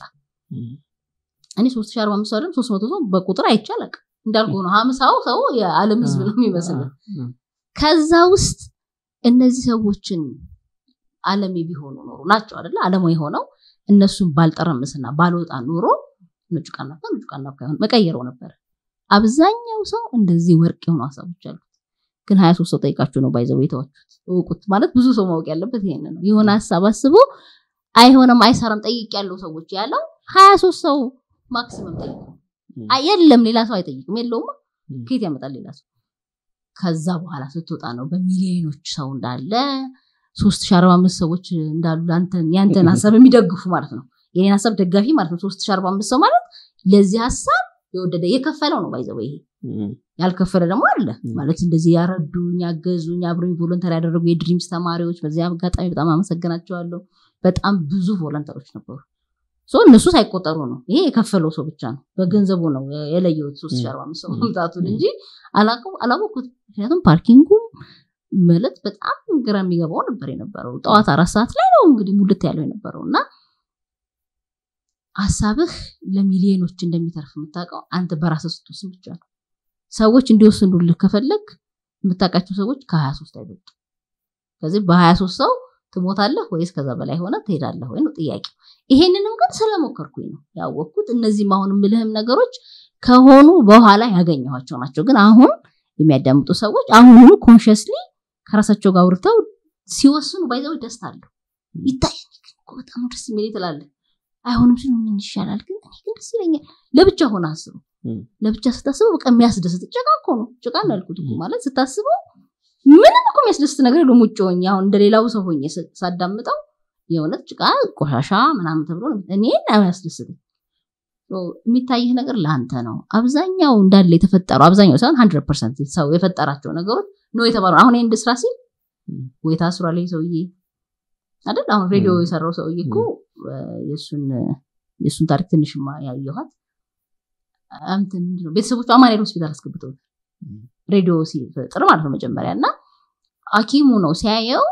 እኔ ሶስት ሺ አርባ አምስት ሰው ሶስት መቶ ሰው በቁጥር አይቻለቅ እንዳልኩ ነው ሀምሳው ሰው የዓለም ህዝብ ነው የሚመስል ከዛ ውስጥ እነዚህ ሰዎችን አለሜ ቢሆኑ ኖሮ ናቸው አይደለ አለማ የሆነው እነሱን ባልጠረምስና ባልወጣ ኖሮ ነጩ ቃናፋ ነጩ ቃናፋ ይሆን መቀየረው ነበር አብዛኛው ሰው እንደዚህ ወርቅ የሆኑ ሀሳቦች አሉት ግን ሀያ ሶስት ሰው ጠይቃችሁ ነው ባይዘው የተዋችሁት እውቁት ማለት ብዙ ሰው ማወቅ ያለበት ይሄን ነው የሆነ ሀሳብ አስቦ አይሆንም አይሰራም ጠይቅ ያለው ሰዎች ያለው ሀያ ሶስት ሰው ማክሲመም ጠይቁ የለም ሌላ ሰው አይጠይቅም የለውም ከየት ያመጣል ሌላ ሰው ከዛ በኋላ ስትወጣ ነው በሚሊዮኖች ሰው እንዳለ ሶስት ሺ አርባ አምስት ሰዎች እንዳሉ ያንተን ሀሳብ የሚደግፉ ማለት ነው የኔን ሀሳብ ደጋፊ ማለት ነው ሶስት ሺ አርባ አምስት ሰው ማለት ለዚህ ሀሳብ የወደደ የከፈለው ነው ባይዘው ይሄ ያልከፈለ ደግሞ አለ ማለት እንደዚህ ያረዱኝ ያገዙኝ አብረኝ ቮለንተር ያደረጉ የድሪምስ ተማሪዎች በዚህ አጋጣሚ በጣም አመሰግናቸዋለሁ በጣም ብዙ ቮለንተሮች ነበሩ እነሱ ሳይቆጠሩ ነው ይሄ የከፈለው ሰው ብቻ ነው በገንዘቡ ነው የለየሁት ሶስት ሺ አርባ አምስት ሰው መምጣቱን እንጂ አላወቅኩት ምክንያቱም ፓርኪንጉም ማለት በጣም ግራ የሚገባው ነበር የነበረው ጠዋት አራት ሰዓት ላይ ነው እንግዲህ ሙልት ያለው የነበረው እና ሀሳብህ ለሚሊዮኖች እንደሚተርፍ የምታውቀው አንተ በራስህ ስትወስን ብቻ ነው ሰዎች እንዲወስኑልህ ከፈለግ የምታውቃቸው ሰዎች ከሀያ ሶስት አይበልጡ ከዚህ በሀያ ሶስት ሰው ትሞታለህ ወይስ ከዛ በላይ ሆነ ትሄዳለህ ወይ ነው ጥያቄ ይሄንንም ግን ስለሞከርኩኝ ነው ያወቅኩት እነዚህም አሁን ምልህም ነገሮች ከሆኑ በኋላ ያገኘኋቸው ናቸው ግን አሁን የሚያዳምጡ ሰዎች አሁኑ ኮንሽስሊ ከራሳቸው ጋር አውርተው ሲወስኑ ባይዘው ደስታ አለው ይታያል በጣም ደስ የሚል ትላለህ አይሆንም ሲሉ ምን ይሻላል ግን እኔ ግን ደስ ይለኛል ለብቻ ሆነ አስቡ ለብቻ ስታስበው በቃ የሚያስደስት ጭቃ እኮ ነው ጭቃ ነው ያልኩት እኮ ማለት ስታስበው ምንም እኮ የሚያስደስት ነገር የለም ውጭ ሆኜ አሁን እንደሌላው ሰው ሆኜ ሳዳምጠው የእውነት ጭቃ ቆሻሻ ምናምን ተብሎ እኔን አያስደስትም የሚታይህ ነገር ለአንተ ነው አብዛኛው እንዳለ የተፈጠረው አብዛኛው ሳይሆን ሀንድረድ ፐርሰንት ሰው የፈጠራቸው ነገሮች ነው የተባሉ አሁን ይህን ስራ ሲል ወይ ታስሯል ሰውዬ አይደል አሁን ሬዲዮ የሰራው ሰውዬ እኮ የእሱን ታሪክ ትንሽ ያየኋት ቤተሰቦቹ አማኑኤል ሆስፒታል አስገብተው ሬዲዮ ሲፈጥር ማለት ነው መጀመሪያ እና ሀኪሙ ነው ሲያየው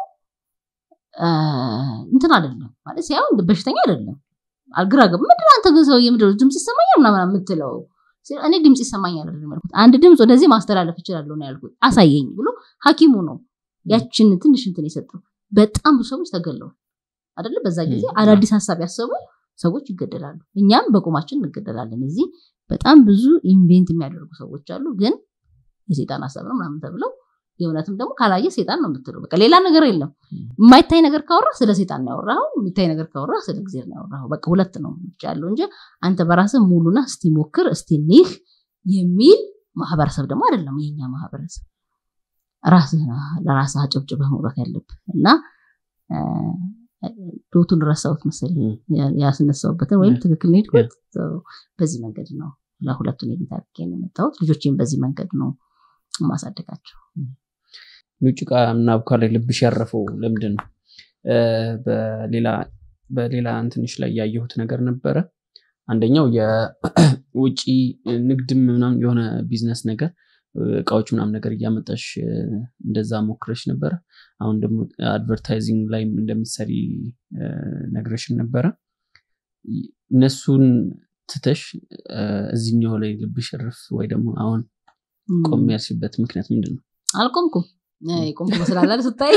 እንትን አይደለም ማለት ሲያየው በሽተኛ አይደለም አልግራ ገብ ምንድን አንተ ግን ሰውዬ ምንድን ድምፅ ይሰማኛል ምናምን የምትለው እኔ ድምፅ ይሰማኛል ያልኩት አንድ ድምፅ ወደዚህ ማስተላለፍ እችላለሁ ነው ያልኩት አሳየኝ ብሎ ሀኪሙ ነው ያችን ትንሽ እንትን የሰጠው በጣም ብዙ ሰዎች ተገለዋል አደለ በዛ ጊዜ አዳዲስ ሀሳብ ያሰቡ ሰዎች ይገደላሉ እኛም በቁማችን እንገደላለን እዚህ በጣም ብዙ ኢንቬንት የሚያደርጉ ሰዎች አሉ ግን የሴጣን ሀሳብ ነው ምናምን ተብለው የእውነትም ደግሞ ካላየ ሴጣን ነው የምትለው በቃ ሌላ ነገር የለም የማይታይ ነገር ካወራ ስለ ሴጣን ነው ያወራው የሚታይ ነገር ካወራ ስለ ጊዜ ነው ያወራው በቃ ሁለት ነው ያለው እንጂ አንተ በራስህ ሙሉና እስቲ ሞክር እስቲ ኒህ የሚል ማህበረሰብ ደግሞ አይደለም የኛ ማህበረሰብ ራስህ ለራስህ አጨብጭበህ መውጣት ያለብህ እና ዶቱን ረሳሁት መሰለኝ ያስነሳውበትን ወይም ትክክል ነው ሄድኩት በዚህ መንገድ ነው ለሁለቱን የቤት አድርጌ ነው የመጣሁት ልጆችን በዚህ መንገድ ነው ማሳደጋቸው ጭቃ እና አቡካዶ ልብሽ ያረፈው ለምንድን ነው በሌላ እንትንሽ ላይ ያየሁት ነገር ነበረ አንደኛው የውጭ ንግድም ምናምን የሆነ ቢዝነስ ነገር እቃዎች ምናምን ነገር እያመጣሽ እንደዛ ሞክረሽ ነበረ አሁን ደግሞ አድቨርታይዚንግ ላይም እንደምትሰሪ ነግረሽን ነበረ እነሱን ትተሽ እዚኛው ላይ ልብሽ ርፍ ወይ ደግሞ አሁን ቆም ያልሽበት ምክንያት ምንድን ነው አልቆምኩም የቆምኩ መስላለ ስታይ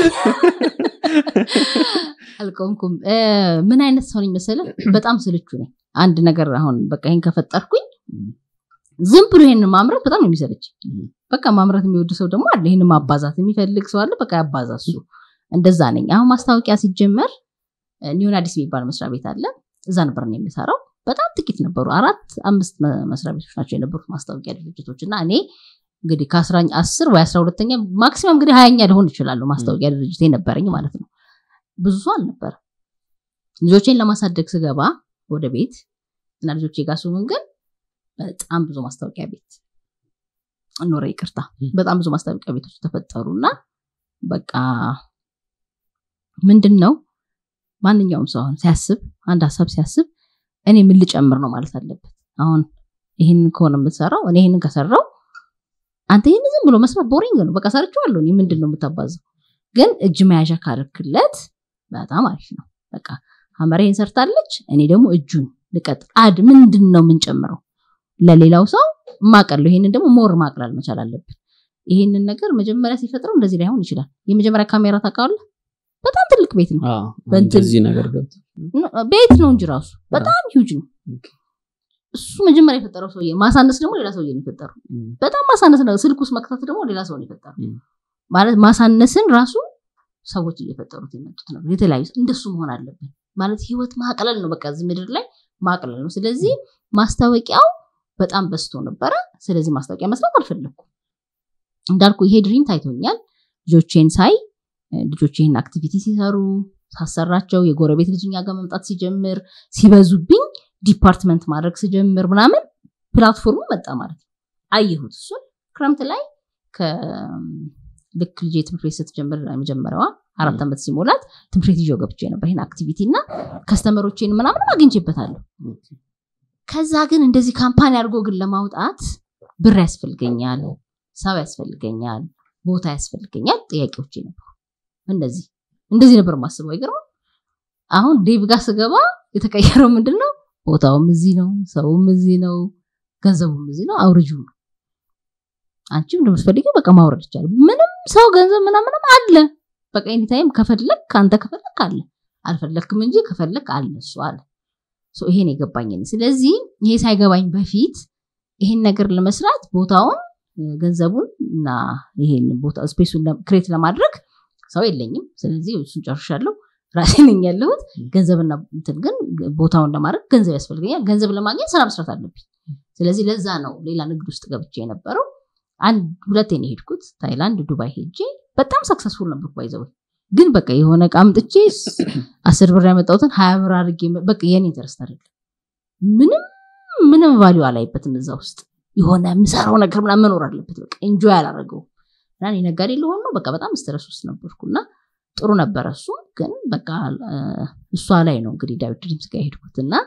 አልቆምኩም ምን አይነት ሰው ነኝ መሰለ በጣም ስልቹ ነኝ አንድ ነገር አሁን በቃ ይህን ከፈጠርኩኝ ዝም ብሎ ይህን ማምረት በጣም ነው የሚሰለች በቃ ማምረት የሚወድ ሰው ደግሞ አለ ይህን ማባዛት የሚፈልግ ሰው አለ በቃ ያባዛ እሱ እንደዛ ነኝ አሁን ማስታወቂያ ሲጀመር ኒዮን አዲስ የሚባል መስሪያ ቤት አለ እዛ ነበር ነው የሚሰራው በጣም ጥቂት ነበሩ አራት አምስት መስሪያ ቤቶች ናቸው የነበሩት ማስታወቂያ ድርጅቶች እና እኔ እንግዲህ ከአስራ አስር ወይ አስራ ሁለተኛ ማክሲመም እንግዲህ ሀያኛ ሊሆን ይችላሉ ማስታወቂያ ድርጅት ነበረኝ ማለት ነው ብዙ ሰው አልነበር ልጆቼን ለማሳደግ ስገባ ወደ ቤት እና ልጆቼ ጋር ሲሆን ግን በጣም ብዙ ማስታወቂያ ቤት ኖረ ይቅርታ በጣም ብዙ ማስታወቂያ ቤቶች ተፈጠሩ እና በቃ ምንድን ነው ማንኛውም ሰው አሁን ሲያስብ አንድ ሀሳብ ሲያስብ እኔ ምን ልጨምር ነው ማለት አለበት አሁን ይህንን ከሆነ የምትሰራው እኔ ይህንን ከሰራው አንተ ይህን ዝም ብሎ መስራት ቦሪንግ ነው በቃ ሰርቼዋለሁ እኔ ምንድን ነው የምታባዘው ግን እጅ መያዣ ካረክለት በጣም አሪፍ ነው በቃ ሀመር ይህን ሰርታለች እኔ ደግሞ እጁን ልቀጥል አድ ምንድን ነው የምንጨምረው ለሌላው ሰው ማቀለው ይሄንን ደግሞ ሞር ማቅላል መቻል አለብን ይሄንን ነገር መጀመሪያ ሲፈጥረው እንደዚህ ላይሆን ይችላል የመጀመሪያ ካሜራ ታውቃለህ በጣም ትልቅ ቤት ነው አዎ፣ በእንትን- እንደዚህ ነገር ገብቶ ቤት ነው እንጂ ራሱ በጣም ሂውጅ ነው ኦኬ። እሱ መጀመሪያ የፈጠረው ሰውዬ ማሳነስ ደግሞ ሌላ ሰውዬ ነው የፈጠረው እም፣ በጣም ማሳነስ ነው ስልክ ውስጥ መክተት ደግሞ ሌላ ሰው ነው የፈጠረው እም። ማለት ማሳነስን ራሱ ሰዎች እየፈጠሩት የመጡት ነው የተለያዩ እንደሱ መሆን አለብን ማለት ህይወት ማቅለል ነው በቃ እዚህ ምድር ላይ ማቅለል ነው ስለዚህ ማስታወቂያው በጣም በዝቶ ነበረ ስለዚህ ማስታወቂያ መስራት አልፈለግኩም እንዳልኩ ይሄ ድሪም ታይቶኛል ልጆቼን ሳይ እ፣ ልጆች ይህን አክቲቪቲ ሲሰሩ ሳሰራቸው የጎረቤት ልጅ እኛ ጋር መምጣት ሲጀምር ሲበዙብኝ ዲፓርትመንት ማድረግ ስጀምር ምናምን ፕላትፎርሙ መጣ ማለት ነው አየሁት እሱን ክረምት ላይ ከ- ልክ ልጄ ትምህርት ቤት ስትጀምር የመጀመሪያዋ አራት ዓመት ሲሞላት ትምህርት ቤት ይዤው ገብቼ ነበር ይህን አክቲቪቲ እና ከስተመሮቼን ምናምንም አግኝቼበታለሁ ኦኬ። ከዛ ግን እንደዚህ ካምፓኒ አድርጎ ግን ለማውጣት ብር ያስፈልገኛል ሰው ያስፈልገኛል ቦታ ያስፈልገኛል ጥያቄዎች ነበሩ እንደዚህ እንደዚህ ነበር ማስበው አይገርም አሁን ዴቭ ጋር ስገባ የተቀየረው ምንድን ነው ቦታውም እዚህ ነው ሰውም እዚህ ነው ገንዘቡም እዚህ ነው አውርጂው ነው አንቺም እንደምትፈልጊው በቃ ማውረድ ይቻላል ምንም ሰው ገንዘብ ምናምንም አለ በቃ ኤኒታይም ከፈለግ ከአንተ ከፈለግ አለ አልፈለግክም እንጂ ከፈለግ አለ እሱ አለ ሶ ይሄን የገባኝ እኔ። ስለዚህ ይሄ ሳይገባኝ በፊት ይሄን ነገር ለመስራት ቦታውን እ፣ ገንዘቡን እና ይሄን ቦታ ስፔሱን ክሬት ለማድረግ ሰው የለኝም ስለዚህ እሱን ጨርሻለሁ ራሴ ነኝ ያለሁት ገንዘብና እንትን ግን ቦታውን ለማድረግ ገንዘብ ያስፈልገኛል ገንዘብ ለማግኘት ስራ መስራት አለብኝ ስለዚህ ለዛ ነው ሌላ ንግድ ውስጥ ገብቼ የነበረው አንድ ሁለቴ ነው የሄድኩት ታይላንድ ዱባይ ሄጄ በጣም ሰክሰስፉል ነበርኩ ባይዘው ግን በቃ የሆነ እቃ አምጥቼ አስር ብር ያመጣሁትን ሀያ ብር አድርጌ በቃ የኔ ኢንተረስት አይደለም ምንም ምንም ቫሊዩ አላይበትም እዛ ውስጥ የሆነ የምሰራው ነገር ምናምን መኖር አለበት በቃ ኢንጆይ አላረገው እና እኔ ነጋዴ ለሆን ነው በቃ በጣም ስትረስ ውስጥ ነበርኩ እና ጥሩ ነበረ እሱ ግን በቃ እ፣ እሷ ላይ ነው እንግዲህ ዳዊት ድሪምስ ጋር የሄድኩት እና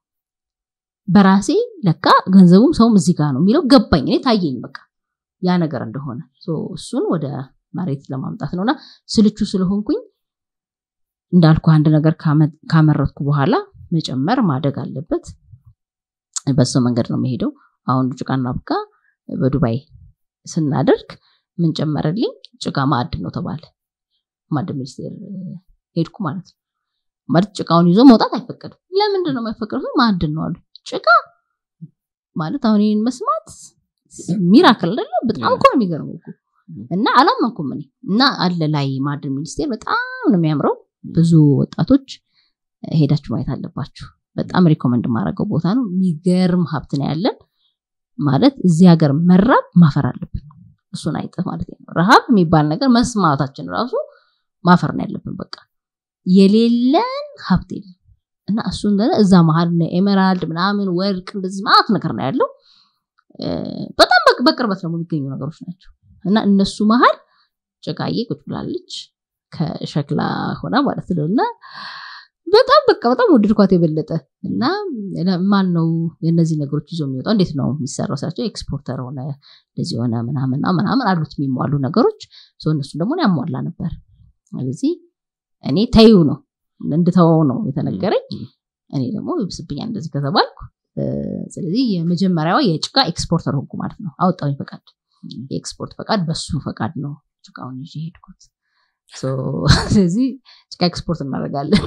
በራሴ ለካ ገንዘቡም ሰውም እዚህ ጋር ነው የሚለው ገባኝ እኔ ታየኝ በቃ ያ ነገር እንደሆነ ሶ እሱን ወደ መሬት ለማምጣት ነውና ስልቹ ስለሆንኩኝ እንዳልኩ አንድ ነገር ካመ- ካመረትኩ በኋላ መጨመር ማደግ አለበት በሰው መንገድ ነው የሚሄደው አሁን ጭቃና ቡካ በዱባይ ስናደርግ ምን ጨመረልኝ ጭቃ ማዕድን ነው ተባለ ማዕድን ሚኒስቴር ሄድኩ ማለት ነው ማለት ጭቃውን ይዞ መውጣት አይፈቀድም ለምንድን ነው የማይፈቀዱ ማዕድን ነው አሉ ጭቃ ማለት አሁን ይህን መስማት ሚራክል አይደለ በጣም እኮ ነው የሚገርመው እኮ እና አላመንኩም እኔ እና አለ ላይ ማዕድን ሚኒስቴር በጣም ነው የሚያምረው ብዙ ወጣቶች ሄዳችሁ ማየት አለባችሁ በጣም ሪኮመንድ የማደርገው ቦታ ነው የሚገርም ሀብት ነው ያለን ማለት እዚህ ሀገር መራብ ማፈር አለብን እሱን አይጠ ማለት ነው ረሃብ የሚባል ነገር መስማታችን ራሱ ማፈር ነው ያለብን በቃ የሌለን ሀብት የለም እና እሱን ደግሞ እዛ መሀል እነ ኤሜራልድ ምናምን ወርቅ እንደዚህ ማለት ነገር ነው ያለው እ፣ በጣም በቅ- በቅርበት ደግሞ የሚገኙ ነገሮች ናቸው እና እነሱ መሀል ጭቃዬ ቁጭ ብላለች ከሸክላ ሆና ማለት ነው እና በጣም በቃ በጣም ወደድኳት የበለጠ እና ለ- ማን ነው የእነዚህ ነገሮች ይዞ የሚወጣው እንዴት ነው የሚሰራው ሳቸው ኤክስፖርተር ሆነ እንደዚህ ሆነ ምናምንና ምናምን አሉት የሚሟሉ ነገሮች ሰው እነሱን ደግሞ ያሟላ ነበር ስለዚህ እኔ ተዩ ነው እንድተወው ነው የተነገረኝ እኔ ደግሞ ይብስብኛል እንደዚህ ከተባልኩ እ፣ ስለዚህ የመጀመሪያዋ የጭቃ ኤክስፖርተር ሆንኩ ማለት ነው አወጣሁኝ ፈቃድ የኤክስፖርት ፈቃድ በሱ ፈቃድ ነው ጭቃውን ይዤ ሄድኩት ሶ፣ ስለዚህ ጭቃ ኤክስፖርት እናደርጋለን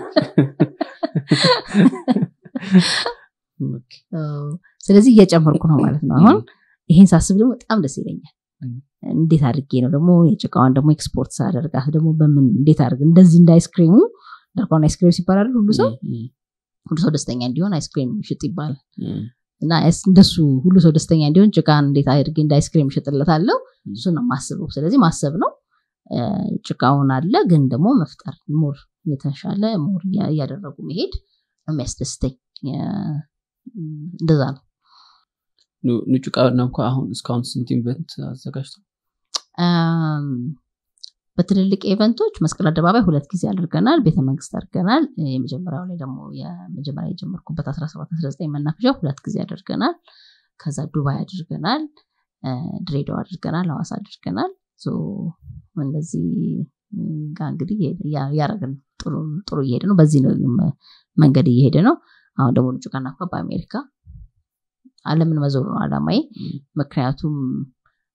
ኦኬ። ስለዚህ እየጨመርኩ ነው ማለት ነው አሁን ይሄን ሳስብ ደግሞ በጣም ደስ ይለኛል Mm. እንዴት አድርጌ ነው ደግሞ የጭቃዋን ደግሞ ኤክስፖርት ሳደርጋት ደግሞ በምን እንዴት አድርግ እንደዚህ እንደ አይስክሪሙ እንዳልኳን አይስክሪም ሲባላል ሁሉ ሰው እም፣ ሁሉ ሰው ደስተኛ እንዲሆን አይስክሪም ሽጥ ይባላል እም፣ እና እስ- እንደሱ ሁሉ ሰው ደስተኛ እንዲሆን ጭቃን እንዴት አድርጌ እንደ አይስክሪም እሸጥለታለሁ እሱ ነው ማስበው ስለዚህ ማሰብ ነው እ፣ ጭቃውን አለ ግን ደግሞ መፍጠር ሞር የተሻለ ሞር እያ- እያደረጉ መሄድ ነው የሚያስደስተኝ የ- እንደዛ ነው ኑ- ኑ ጭቃ እና እንኳ አሁን እስካሁን ስንት ኢቨንት አዘጋጅተው አም፣ በትልልቅ ኢቨንቶች መስቀል አደባባይ ሁለት ጊዜ አድርገናል ቤተመንግስት አድርገናል የመጀመሪያው ላይ ደግሞ የመጀመሪያ የጀመርኩበት 17 19 መናፈሻ ሁለት ጊዜ አድርገናል ከዛ ዱባይ አድርገናል እ፣ ድሬዳዋ አድርገናል ሐዋሳ አድርገናል ሶ እነዚህ ጋር እንግዲህ እያ- እያደረግን ነው። ጥሩ ጥሩ እየሄደ ነው በዚህ ነው መ- መንገድ እየሄደ ነው አሁን ደግሞ ጭቃና በአሜሪካ አለምን መዞር ነው አላማዬ እም፣ ምክንያቱም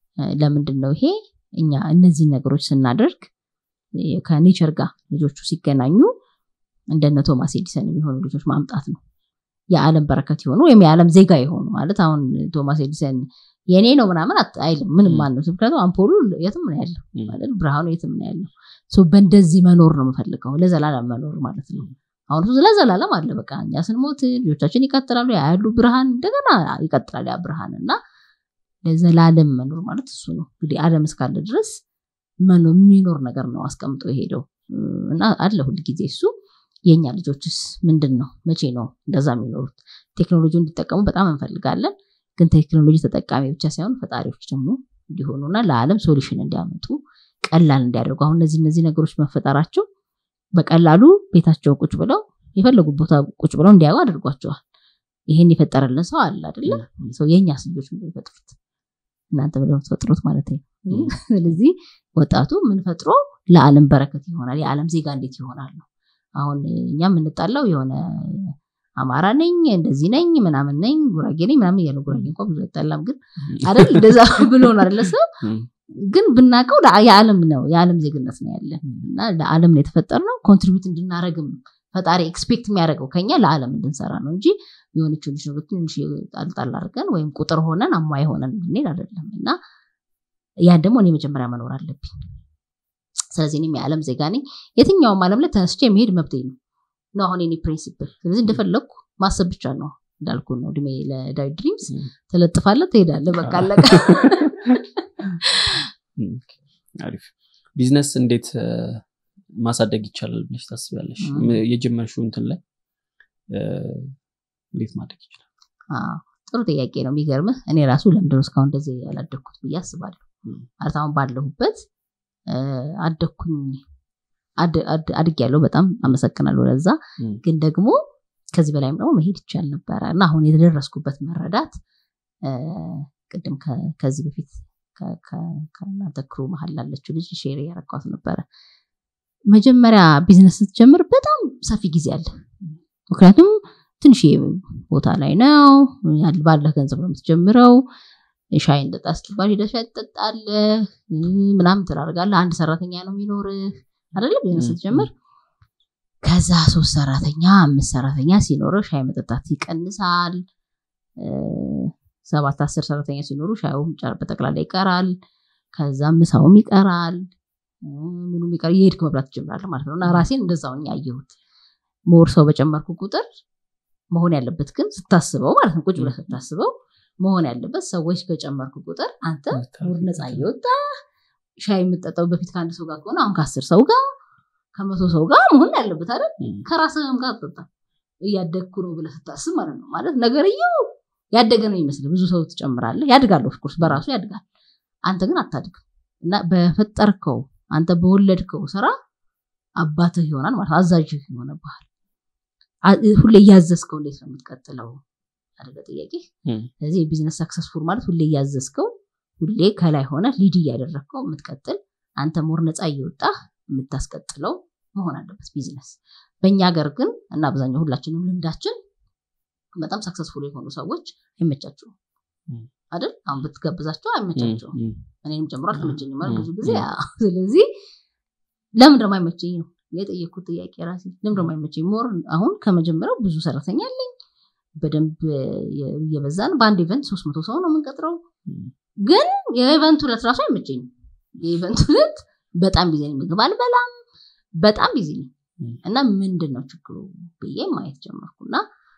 ለምንድን ነው ይሄ እኛ እነዚህ ነገሮች ስናደርግ ከኔቸር ጋር ልጆቹ ሲገናኙ እንደነ ቶማስ ኤዲሰን የሚሆኑ ልጆች ማምጣት ነው የዓለም በረከት የሆኑ ወይም የዓለም ዜጋ የሆኑ ማለት አሁን ቶማስ ኤዲሰን የኔ ነው ምናምን አይልም ምንም ማለት ምክንያቱም አምፖሉ የትም ነው ያለው ማለት ብርሃኑ የትም ነው ያለው በእንደዚህ መኖር ነው የምፈልገው ለዘላለም መኖር ማለት ነው አሁን እሱ ለዘላለም አለ በቃ እኛ ስንሞት ልጆቻችን ይቀጥላሉ ያሉ ብርሃን እንደገና ይቀጥላል ያ ብርሃን እና ለዘላለም መኖር ማለት እሱ ነው እንግዲህ አለም እስካለ ድረስ የሚኖር ነገር ነው አስቀምጦ የሄደው እና አለ ሁል ጊዜ እሱ የእኛ ልጆችስ ምንድን ነው መቼ ነው እንደዛ የሚኖሩት ቴክኖሎጂ እንዲጠቀሙ በጣም እንፈልጋለን ግን ቴክኖሎጂ ተጠቃሚ ብቻ ሳይሆን ፈጣሪዎች ደግሞ እንዲሆኑና ለዓለም ሶሉሽን እንዲያመጡ ቀላል እንዲያደርጉ አሁን እነዚህ እነዚህ ነገሮች መፈጠራቸው በቀላሉ ቤታቸው ቁጭ ብለው የፈለጉ ቦታ ቁጭ ብለው እንዲያዩ አድርጓቸዋል ይህን የፈጠረልን ሰው አለ አደለ ሰው የእኛስ ልጆች ምንድን የፈጥሩት እናንተ ብለው የምትፈጥሩት ማለት ነው ስለዚህ ወጣቱ ምንፈጥሮ ለዓለም በረከት ይሆናል የዓለም ዜጋ እንዴት ይሆናል ነው አሁን እኛ የምንጣላው የሆነ አማራ ነኝ እንደዚህ ነኝ ምናምን ነኝ ጉራጌ ነኝ ምናምን እያለ ጉራጌ እንኳ ብዙ አይጣላም ግን አይደል እንደዛ ብሎ ነው አይደለ ሰው ግን ብናውቀው የዓለም ነው የዓለም ዜግነት ነው ያለን እና ለዓለም ነው የተፈጠር ነው ኮንትሪቢዩት እንድናደረግም ፈጣሪ ኤክስፔክት የሚያደርገው ከኛ ለዓለም እንድንሰራ ነው እንጂ የሆነች ልጅ ነው ትንሽ ጣልጣል አድርገን ወይም ቁጥር ሆነን አሟይ ሆነን እንድንሄድ አይደለም እና ያን ደግሞ እኔ መጀመሪያ መኖር አለብኝ ስለዚህ እኔም የዓለም ዜጋ ነኝ የትኛውም ዓለም ላይ ተነስቼ የሚሄድ መብቴ ነው ነው አሁን ኔ ፕሪንሲፕል ስለዚህ እንደፈለግኩ ማሰብ ብቻ ነው እንዳልኩ ነው እድሜ ለዳዊት ድሪምስ ትለጥፋለ ትሄዳለ በቃ አለቀ አሪፍ ቢዝነስ እንዴት ማሳደግ ይቻላል ብለሽ ታስቢያለሽ የጀመርሽው እንትን ላይ እንዴት ማደግ ይችላል ጥሩ ጥያቄ ነው የሚገርምህ እኔ ራሱ ለምንድነው እስካሁን እንደዚህ ያላደግኩት ብዬ አስባለሁ ማለት አሁን ባለሁበት አደግኩኝ አድግ ያለው በጣም አመሰግናለሁ ለዛ ግን ደግሞ ከዚህ በላይም ደግሞ መሄድ ይቻል ነበረ እና አሁን የተደረስኩበት መረዳት ቅድም ከዚህ በፊት ከእናንተ ክሩ መሀል ላለችው ልጅ ሼር ያረኳት ነበረ መጀመሪያ ቢዝነስ ስትጀምር በጣም ሰፊ ጊዜ አለ ምክንያቱም ትንሽ ቦታ ላይ ነው ባለህ ገንዘብ ነው የምትጀምረው ሻይ እንጠጣ ስትባል ሄደህ ሻይ ትጠጣለህ ምናምን ትላርጋለህ አንድ ሰራተኛ ነው የሚኖርህ አይደለ ቢዝነስ ስትጀምር ከዛ ሶስት ሰራተኛ አምስት ሰራተኛ ሲኖርህ ሻይ መጠጣት ይቀንሳል ሰባት አስር ሰራተኛ ሲኖሩ ሻዩም በጠቅላላ ይቀራል ከዛ ምሳውም ይቀራል ምኑም ይቀር የሄድክ መብላት ትጀምራለህ ማለት ነው እና ራሴን እንደዛው ያየሁት ሞር ሰው በጨመርኩ ቁጥር መሆን ያለበት ግን ስታስበው ማለት ነው ቁጭ ብለህ ስታስበው መሆን ያለበት ሰዎች ከጨመርኩ ቁጥር አንተ ሙር ነፃ እየወጣ ሻይ የምጠጣው በፊት ከአንድ ሰው ጋር ከሆነ አሁን ከአስር ሰው ጋር ከመቶ ሰው ጋር መሆን ያለበት አይደል ከራስህም ጋር ትጠጣ እያደግኩ ነው ብለህ ስታስብ ማለት ነው ማለት ነገርየው ያደገ ነው ይመስል ብዙ ሰው ትጨምራለህ ያድጋል ኦፍኮርስ በራሱ ያድጋል አንተ ግን አታድግም እና በፈጠርከው አንተ በወለድከው ስራ አባትህ ይሆናል ማለት አዛዥህ ይሆነብሃል ሁሌ እያዘዝከው እንዴት ነው የምትቀጥለው አደገ ጥያቄ ስለዚህ የቢዝነስ ሰክሰስፉል ማለት ሁሌ እያዘዝከው ሁሌ ከላይ ሆነ ሊድ እያደረግከው የምትቀጥል አንተ ሞር ነፃ እየወጣህ የምታስቀጥለው መሆን አለበት ቢዝነስ በእኛ ሀገር ግን እና አብዛኛው ሁላችንም ልምዳችን በጣም ሰክሰስፉል የሆኑ ሰዎች አይመቻቸውም አይደል አሁን ብትጋብዛቸው አይመቻቸውም እኔንም ጨምሮ አልተመቸኝም ብዙ ጊዜ ስለዚህ ለምን ደግሞ አይመቸኝ ነው የጠየኩት ጥያቄ ራሴ ለምን ደግሞ አይመቸኝ ሞር አሁን ከመጀመሪያው ብዙ ሰራተኛ አለኝ በደንብ እየበዛን በአንድ ኢቨንት ሶስት መቶ ሰው ነው የምንቀጥረው ግን የኢቨንት ሁለት ራሱ አይመቸኝም የኢቨንት ሁለት በጣም ቢዚ ነኝ ምግብ አልበላም በጣም ቢዚ ነኝ እና ምንድን ነው ችግሩ ብዬ ማየት ጀመርኩና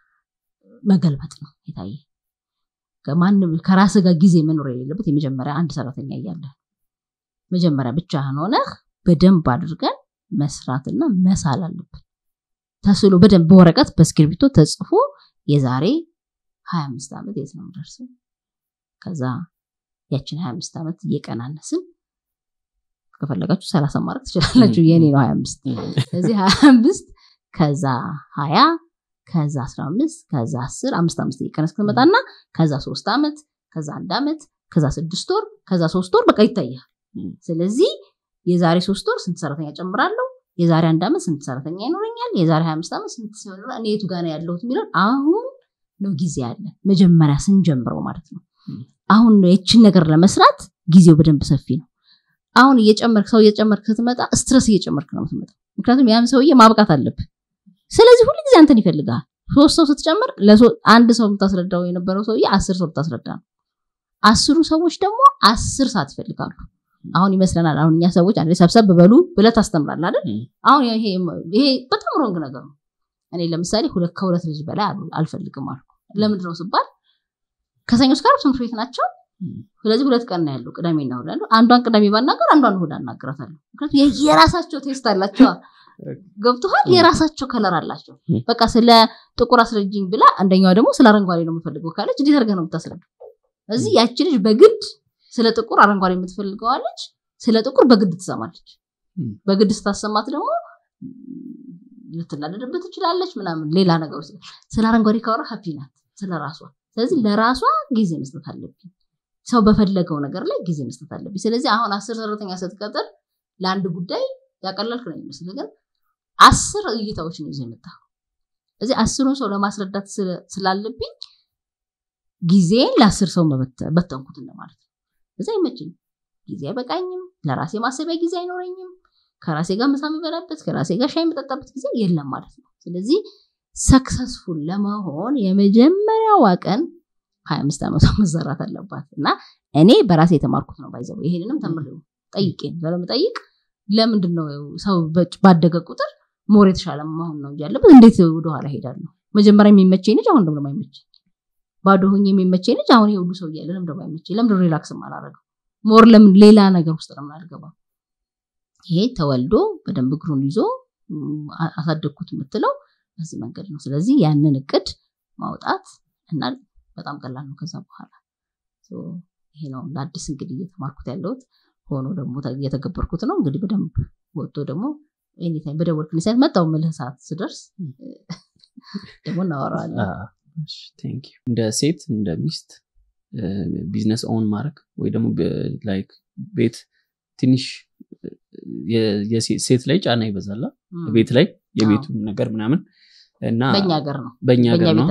መገልበጥ ነው የታየ ከማንም ከራስ ጋር ጊዜ መኖር የሌለበት የመጀመሪያ አንድ ሰራተኛ እያለ መጀመሪያ ብቻህን ሆነህ በደንብ አድርገን መስራትና መሳል አለብን ተስሎ በደንብ በወረቀት በእስክሪብቶ ተጽፎ የዛሬ ሀያ አምስት ዓመት የት ነው ደርሰው ከዛ ያችን ሀያ አምስት ዓመት እየቀናነስን ከፈለጋችሁ ሰላሳ ማድረግ ትችላላችሁ የኔ ነው ሀያ አምስት ስለዚህ ሀያ አምስት ከዛ ሀያ ከዛ አስራ አምስት ከዛ አስር አምስት አምስት እየቀነስ ትመጣና ከዛ ሶስት ዓመት ከዛ አንድ ዓመት ከዛ ስድስት ወር ከዛ ሶስት ወር በቃ ይታያል ስለዚህ የዛሬ ሶስት ወር ስንት ሰራተኛ ጨምራለሁ የዛሬ አንድ ዓመት ስንት ሰራተኛ ይኖረኛል የዛሬ ሀያ አምስት ዓመት ስንት ሲሆን እኔ የቱ ጋር ያለሁት የሚለውን አሁን ነው ጊዜ ያለ መጀመሪያ ስንጀምረው ማለት ነው አሁን ይችን ነገር ለመስራት ጊዜው በደንብ ሰፊ ነው። አሁን እየጨመርክ ሰው እየጨመርክ ስትመጣ ስትረስ እየጨመርክ ነው የምትመጣው። ምክንያቱም ያን ሰውዬ ማብቃት አለብህ። ስለዚህ ሁሉ ጊዜ አንተን ይፈልጋል። ሶስት ሰው ስትጨምር አንድ ሰው የምታስረዳው የነበረው ሰውዬ አስር ሰው ልታስረዳ ነው። አስሩ ሰዎች ደግሞ አስር ሰዓት ይፈልጋሉ። አሁን ይመስለናል አሁን እኛ ሰዎች አንዴ ሰብሰብ በሉ ብለህ ታስተምራለህ አይደል? አሁን ይሄ በጣም ሮንግ ነገር ነው። እኔ ለምሳሌ ሁለት ከሁለት ልጅ በላይ አልፈልግም አልኩ። ለምንድን ነው ስባል ከሰኞ እስከ ዓርብ ትምህርት ቤት ናቸው። ስለዚህ ሁለት ቀን ነው ያለው፣ ቅዳሜና እሑድ አለው። አንዷን ቅዳሜ ባናገር አንዷን እሑድ አናግራታለሁ። ምክንያቱም የራሳቸው ቴስት አላቸው። ገብቶሃል? የራሳቸው ከለር አላቸው። በቃ ስለ ጥቁር አስረጅኝ ብላ አንደኛዋ ደግሞ ስለ አረንጓዴ ነው የምፈልገው ካለች እንዴት አድርገህ ነው የምታስረዳው? እዚህ ያቺ ልጅ በግድ ስለ ጥቁር አረንጓዴ የምትፈልገዋለች፣ ስለ ጥቁር በግድ ትሰማለች። በግድ ስታሰማት ደግሞ ልትናደድበት ትችላለች፣ ምናምን ሌላ ነገር ውስጥ ስለ አረንጓዴ ካወራ ሀፒ ናት ስለ ራሷ። ስለዚህ ለራሷ ጊዜ መስጠት አለብኝ። ሰው በፈለገው ነገር ላይ ጊዜ መስጠት አለብኝ። ስለዚህ አሁን አስር ሰራተኛ ስትቀጥር ለአንድ ጉዳይ ያቀላልክ ነው የሚመስል ግን አስር እይታዎች ነው ይዞ የመጣ እዚህ አስሩን ሰው ለማስረዳት ስላለብኝ ጊዜን ለአስር ሰው በተንኩት እንደማለት ነው። እዛ አይመችኝ፣ ጊዜ አይበቃኝም፣ ለራሴ ማሰቢያ ጊዜ አይኖረኝም፣ ከራሴ ጋር ምሳ የምበላበት ከራሴ ጋር ሻይ የምጠጣበት ጊዜ የለም ማለት ነው። ስለዚህ ሰክሰስፉል ለመሆን የመጀመሪያዋ ቀን ሀያ አምስት ዓመቷ መዘራት አለባት እና እኔ በራሴ የተማርኩት ነው ባይዘው ይሄንንም ተምሬው ጠይቄ ስለምጠይቅ ለምንድን ነው ሰው ባደገ ቁጥር ሞር የተሻለ መሆን ነው እንጂ ያለበት እንዴት ወደኋላ ሄዳለሁ? መጀመሪያ የሚመቸኝ ልጅ አሁን ደግሞ የማይመቸኝ ባዶ ሆኜ የሚመቸኝ ልጅ አሁን የሁሉ ሰው እያለ ለምን ደግሞ አይመቸኝ? ለምን ሪላክስ አላረገው? ሞር ለምን ሌላ ነገር ውስጥ ለምን አልገባም? ይሄ ተወልዶ በደንብ እግሩን ይዞ አሳደግኩት የምትለው በዚህ መንገድ ነው። ስለዚህ ያንን እቅድ ማውጣት እና በጣም ቀላል ነው። ከዛ በኋላ ይሄ ነው ለአዲስ እንግዲህ እየተማርኩት ያለሁት ሆኖ ደግሞ እየተገበርኩት ነው። እንግዲህ በደንብ ወጥቶ ደግሞ ኤኒታይም በደወልክልኝ ሰዓት መጣሁ የምልህ ሰዓት ስደርስ ደግሞ እናወራዋለን። እንደ ሴት እንደ ሚስት ቢዝነስ ኦን ማድረግ ወይ ደግሞ ላይክ ቤት ትንሽ ሴት ላይ ጫና ይበዛላ ቤት ላይ የቤቱ ነገር ምናምን እና በእኛ ሀገር ነው በእኛ ሀገር ነው።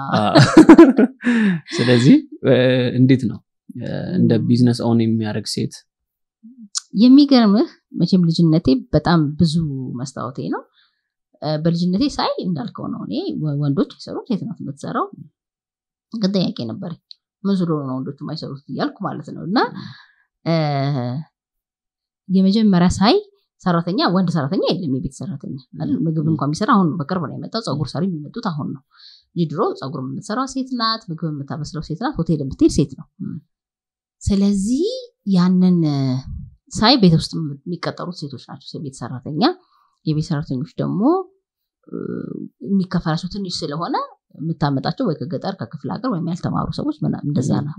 ስለዚህ እንዴት ነው እንደ ቢዝነስ ኦን የሚያደርግ ሴት የሚገርምህ መቼም ልጅነቴ በጣም ብዙ መስታወቴ ነው። በልጅነቴ ሳይ እንዳልከው ነው። እኔ ወንዶች አይሰሩት ሴት ናት የምትሰራው። ግን ጥያቄ ነበር ምን ስለሆነ ነው ወንዶች የማይሰሩት እያልኩ ማለት ነው። እና የመጀመሪያ ሳይ ሰራተኛ ወንድ ሰራተኛ የለም። የቤት ሰራተኛ ምግብ እንኳን የሚሰራ አሁን በቅርብ ነው የመጣው። ፀጉር ሰሪ የሚመጡት አሁን ነው እንጂ ድሮ ፀጉር የምትሰራው ሴት ናት፣ ምግብ የምታበስለው ሴት ናት፣ ሆቴል የምትሄድ ሴት ነው። ስለዚህ ያንን ሳይ ቤት ውስጥ የሚቀጠሩት ሴቶች ናቸው የቤት ሰራተኛ። የቤት ሰራተኞች ደግሞ የሚከፈላቸው ትንሽ ስለሆነ የምታመጣቸው ወይ ከገጠር ከክፍለ ሀገር ወይም ያልተማሩ ሰዎች እንደዛ ነው።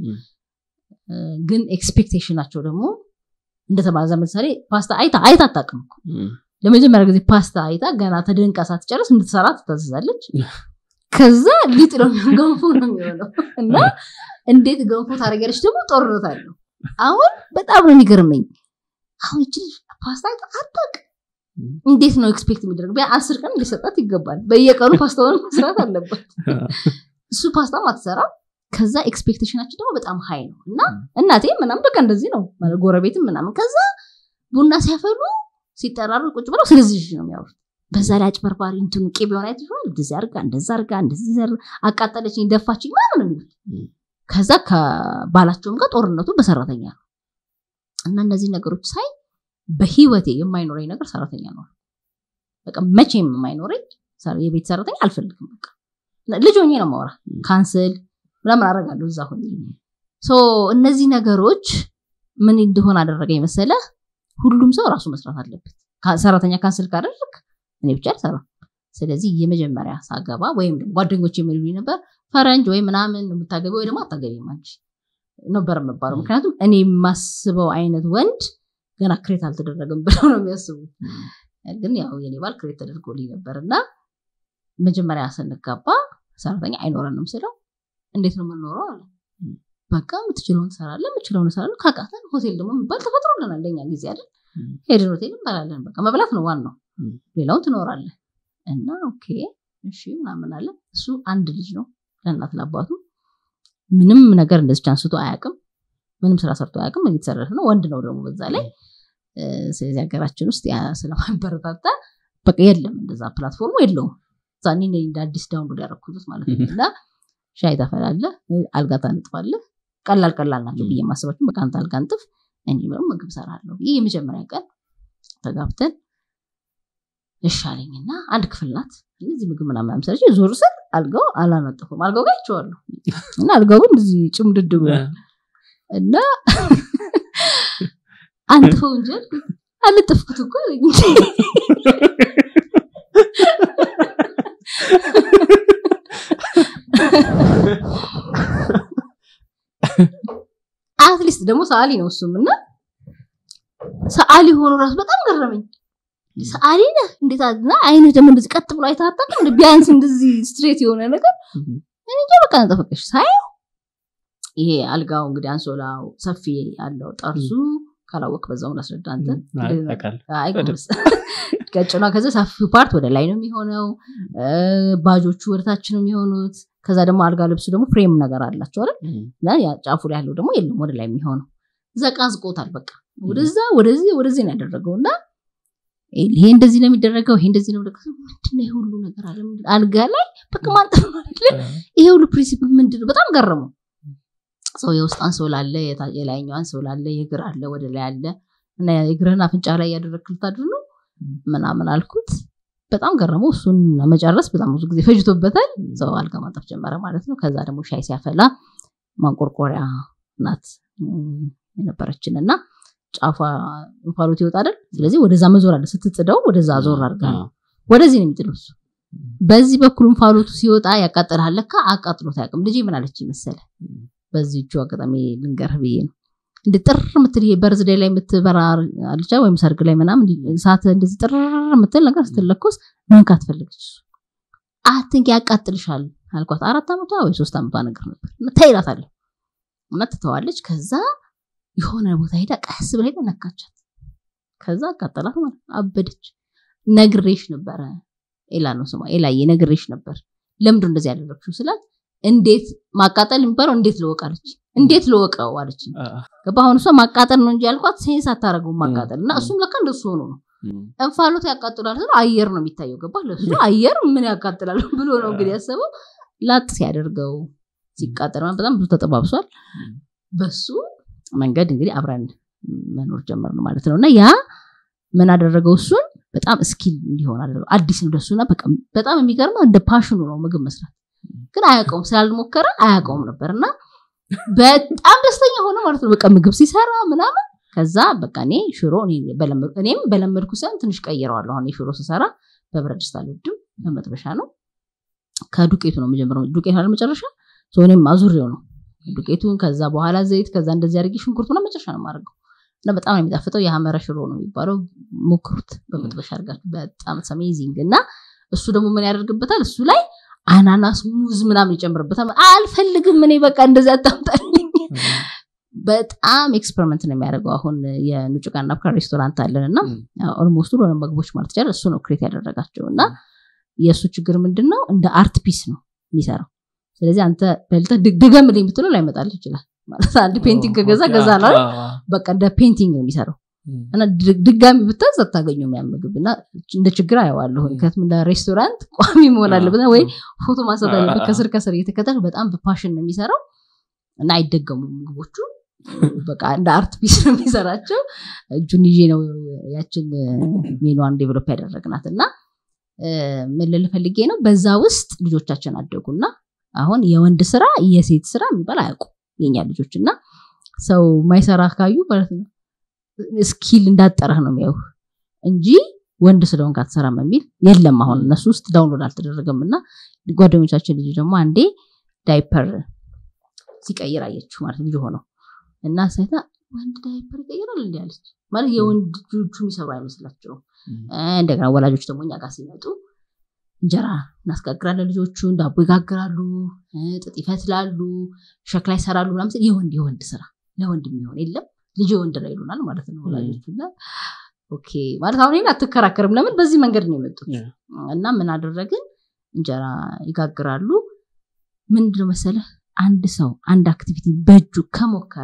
ግን ኤክስፔክቴሽናቸው ደግሞ እንደተባለ ለምሳሌ ፓስታ አይታ አይታ አታውቅም እኮ ለመጀመሪያ ጊዜ ፓስታ አይታ ገና ተደንቃ ሳትጨርስ እንድትሰራ ትታዘዛለች። ከዛ ሊጥ ነው ገንፎ ነው የሚሆነው እና እንዴት ገንፎ ታደርጊያለች ደግሞ ጦርነት አለው። አሁን በጣም ነው የሚገርመኝ። አሁን እቺ ፓስታ አይታ አታውቅም። እንዴት ነው ኤክስፔክት የሚደረግ? ቢያ አስር ቀን ሊሰጣት ይገባል። በየቀኑ ፓስታውን መስራት አለባት። እሱ ፓስታም አትሰራም። ከዛ ኤክስፔክቴሽናችን ደግሞ በጣም ሀይ ነው እና እናቴ ምናምን በቃ እንደዚህ ነው ጎረቤትም ምናምን ከዛ ቡና ሲያፈሉ ሲጠራሩ ቁጭ ብለው ስለዚህ ነው የሚያወሩት። በዛ ላይ አጭበርባሪ እንትኑ ቅቤውን አይተሽዋል? እንደዚህ አርጋ እንደዛ አርጋ እንደዚህ አቃጠለችኝ፣ ደፋችኝ ምናምን የሚሉት ከዛ ከባላቸውም ጋር ጦርነቱ በሰራተኛ ነው እና እነዚህ ነገሮች ሳይ በህይወቴ የማይኖረኝ ነገር ሰራተኛ ነው። በቃ መቼም የማይኖረኝ የቤት ሰራተኛ አልፈልግም። በቃ ልጅ ሆኜ ነው ማውራ ካንስል ምናምን አደርጋለሁ እዛ ሆኜ። እነዚህ ነገሮች ምን እንደሆነ አደረገኝ መሰለ፣ ሁሉም ሰው ራሱ መስራት አለበት። ሰራተኛ ካንስል ካደረግ እኔ ብቻ አልሰራም። ስለዚህ የመጀመሪያ ሳገባ ወይም ጓደኞች የሚሉኝ ነበር ፈረንጅ ወይ ምናምን የምታገቢ ወይ ደግሞ አታገቢም አንቺ ነበር የምባለው። ምክንያቱም እኔ የማስበው አይነት ወንድ ገና ክሬት አልተደረገም ብለው ነው የሚያስቡት። ግን ያው የኔ ባል ክሬት ተደርጎልኝ ነበር እና መጀመሪያ ስንጋባ ሰራተኛ አይኖረንም ስለው እንዴት ነው የምንኖረው አለ። በቃ የምትችለውን ትሰራለህ፣ የምችለውን እሰራለሁ። ካቃተን ሆቴል ደግሞ የሚባል ተፈጥሮልናል ለኛ ጊዜ አይደል? ሄድን ሆቴል እንበላለን። በቃ መብላት ነው ዋናው፣ ሌላውን ትኖራለህ። እና ኦኬ እሺ ምናምን አለ። እሱ አንድ ልጅ ነው ለእናት ለአባቱ ምንም ነገር እንደዚች አንስቶ አያውቅም። ምንም ስራ ሰርቶ አያውቅም እየተሰራ ነው ወንድ ነው ደግሞ በዛ ላይ ስለዚህ ሀገራችን ውስጥ ያ ስለማበረታታ በቃ የለም እንደዛ ፕላትፎርሙ የለውም ዛኔ እንደ አዲስ ዳውንሎድ ያደረኩት ማለት ነው እና ሻይ ታፈላለህ አልጋ ታንጥፋለህ ቀላል ቀላል ናቸው ብዬ ማስባቸው በቃ አንተ አልጋ አንጥፍ እኔ ደግሞ ምግብ ሰራለሁ ይህ የመጀመሪያ ቀን ተጋብተን እሻለኝና አንድ ክፍል ናት እነዚህ ምግብ ምናምን ሰርች ዞር ስር አልጋው አላነጥፉም አልጋው ጋር ይቸዋለሁ እና አልጋው ግን እዚህ ጭምድድ ብሏል እና አንጥፈው እንጂ አልጥፍኩት እኮ አትሊስት ደግሞ ሰዓሊ ነው እሱም እና ሰዓሊ ሆኖ ራሱ በጣም ገረመኝ ሰዓሊ ነህ እንዴት እና አይንህ ደግሞ እንደዚህ ቀጥ ብሎ አይታታም ቢያንስ እንደዚህ ስትሬት የሆነ ነገር እኔ በቃ ነጠፈቀሽ ሳየው ይሄ አልጋው እንግዲህ አንሶላው ሰፊ ያለው ጠርዙ ካላወቅ በዛውን አስረዳ አንተ ቀጭኗ ከዚ ሰፊ ፓርት ወደ ላይ ነው የሚሆነው ባጆቹ ወደታች ነው የሚሆኑት ከዛ ደግሞ አልጋ ልብሱ ደግሞ ፍሬም ነገር አላቸው አይደል እና ጫፉ ላይ ያለው ደግሞ የለም ወደ ላይ የሚሆነው ዘቃዝቆታል በቃ ወደዛ ወደዚህ ወደዚህ ነው ያደረገው እና ይሄ እንደዚህ ነው የሚደረገው ይሄ እንደዚህ ነው ምንድነው ይሄ ሁሉ ነገር አለ አልጋ ላይ በቃ ማንጠፍ ይሄ ሁሉ ፕሪንሲፕል ምንድነው በጣም ገረመው ሰው የውስጥ አንሶላ አለ የላይኛው አንሶላ አለ የእግር አለ ወደ ላይ አለ እና የእግርህን አፍንጫ ላይ እያደረግክ ልታድር ነው ምናምን አልኩት በጣም ገረመው እሱን መጨረስ በጣም ብዙ ጊዜ ፈጅቶበታል ሰው አልጋ ማጠፍ ጀመረ ማለት ነው ከዛ ደግሞ ሻይ ሲያፈላ ማንቆርቆሪያ ናት የነበረችን እና ጫፏ እንፋሎት ይወጣል ስለዚህ ወደዛ መዞር አለ ስትጥደው ወደዛ ዞር አድርጋ ነው ወደዚህ ነው የሚጥለው እሱ በዚህ በኩል እንፋሎቱ ሲወጣ ያቃጥልሃል ለካ አቃጥሎት አያውቅም ልጄ ምን አለች መሰለ በዚህ እጁ አጋጣሚ ልንገርህ ብዬ ነው እንደ ጥር ምትል ይሄ በርዝዴ ላይ የምትበራ አልቻ ወይም ሰርግ ላይ ምናምን እሳት እንደዚህ ጥር ምትል ነገር ስትለኮስ መንካት ፈለገች አትንክ ያቃጥልሻል አልኳት አራት ዓመቷ ወይ ሶስት ዓመቷ ነገር ነበር ተይላታለሁ እና ትተዋለች ከዛ የሆነ ቦታ ሄዳ ቀስ ብላ ሄዳ ነካቻት ከዛ አቃጠላት ማለት አበደች ነግሬሽ ነበረ ኤላ ነው ስሟ ኤላዬ ነግሬሽ ነበር ለምንድን እንደዚህ ያደረግሽው ስላት እንዴት ማቃጠል የሚባለው እንዴት ልወቅ አለች እንዴት ልወቀው አለች ገባ አሁን እሷ ማቃጠል ነው እንጂ ያልኳት ሴንስ አታደረገው ማቃጠል እና እሱም ለካ እንደሱ ሆኖ ነው እንፋሎት ያቃጥላል ስለ አየር ነው የሚታየው ገባ ለሱ አየር ምን ያቃጥላል ብሎ ነው እንግዲህ ያሰበው ላጥ ሲያደርገው ሲቃጠል በጣም ብዙ ተጠባብሷል በሱ መንገድ እንግዲህ አብረን መኖር ጀመር ነው ማለት ነው እና ያ ምን አደረገው እሱን በጣም ስኪል እንዲሆን አደረገው አዲስ ነው ደሱና በጣም የሚገርመው እንደ ፓሽኑ ነው ምግብ መስራት ግን አያውቀውም ስላልሞከረ አያውቀውም ነበር እና በጣም ደስተኛ ሆነ ማለት ነው በቃ ምግብ ሲሰራ ምናምን ከዛ በቃ እኔ ሽሮ እኔም በለመድኩ ሳይሆን ትንሽ ቀይረዋለሁ አሁን የሽሮ ስሰራ በብረት ድስት አልወድም በመጥበሻ ነው ከዱቄቱ ነው የምጀምረው ዱቄት አለ መጨረሻ እኔም አዙሬው ነው ዱቄቱን ከዛ በኋላ ዘይት ከዛ እንደዚህ አድርጌ ሽንኩርት ነው መጨረሻ ነው የማደርገው እና በጣም ነው የሚጣፍጠው የሀመረ ሽሮ ነው የሚባለው ሞክሩት በመጥበሻ አድርጋችሁ በጣም አሜዚንግ እና እሱ ደግሞ ምን ያደርግበታል እሱ ላይ አናናስ ሙዝ ምናምን ይጨምርበታል አልፈልግም እኔ በቃ እንደዚህ አታምጣልኝ በጣም ኤክስፐሪመንት ነው የሚያደርገው አሁን የኑጭቃና ናፍካ ሬስቶራንት አለን እና ኦልሞስት ሁሉ ምግቦች ማለት ይቻላል እሱ ነው ክሬት ያደረጋቸው እና የእሱ ችግር ምንድን ነው እንደ አርት ፒስ ነው የሚሰራው ስለዚህ አንተ በልተ ድገምልኝ ብትለው ላይመጣል ይችላል ማለት አንድ ፔንቲንግ ከገዛ ገዛ ላ በቃ እንደ ፔንቲንግ ነው የሚሰራው እና ድጋሚ ብታዝ አታገኙ የሚያምግብ እና እንደ ችግር አየዋለሁ ምክንያቱም እንደ ሬስቶራንት ቋሚ መሆን አለበት ወይ ፎቶ ማንሳት አለበት ከስር ከስር እየተከተል በጣም በፓሽን ነው የሚሰራው እና አይደገሙ ምግቦቹ በቃ እንደ አርት ፒስ ነው የሚሰራቸው እጁን ይዤ ነው ያችን ሜኗን ዴቨሎፕ ያደረግናት እና ምን ልል ፈልጌ ነው በዛ ውስጥ ልጆቻችን አደጉና አሁን የወንድ ስራ የሴት ስራ የሚባል አያውቁ የኛ ልጆች እና ሰው ማይሰራ ካዩ ማለት ነው ስኪል እንዳጠረህ ነው የሚያው እንጂ ወንድ ስለሆን ካትሰራም የሚል የለም አሁን እነሱ ውስጥ ዳውንሎድ አልተደረገም እና ጓደኞቻችን ልጅ ደግሞ አንዴ ዳይፐር ሲቀይር አየችው ማለት ልጅ ሆነው እና ሳይታ ወንድ ዳይፐር ይቀይራል እንዲ አለች ማለት የወንድ ልጆቹ የሚሰሩ አይመስላቸውም እንደገና ወላጆች ደግሞ እኛ ጋር ሲመጡ እንጀራ እናስጋግራለን ልጆቹን ዳቦ ይጋግራሉ ጥጥ ይፈትላሉ ሸክላ ይሰራሉ ምናምን የወንድ የወንድ ስራ ለወንድ የሚሆን የለም ልጅ ወንድ ነው ይሉናል ማለት ነው ወላጆቹ ኦኬ ማለት አሁን ይህን አትከራከርም ለምን በዚህ መንገድ ነው የመጡት እና ምን አደረግን እንጀራ ይጋግራሉ ምንድነው መሰለህ አንድ ሰው አንድ አክቲቪቲ በእጁ ከሞከረ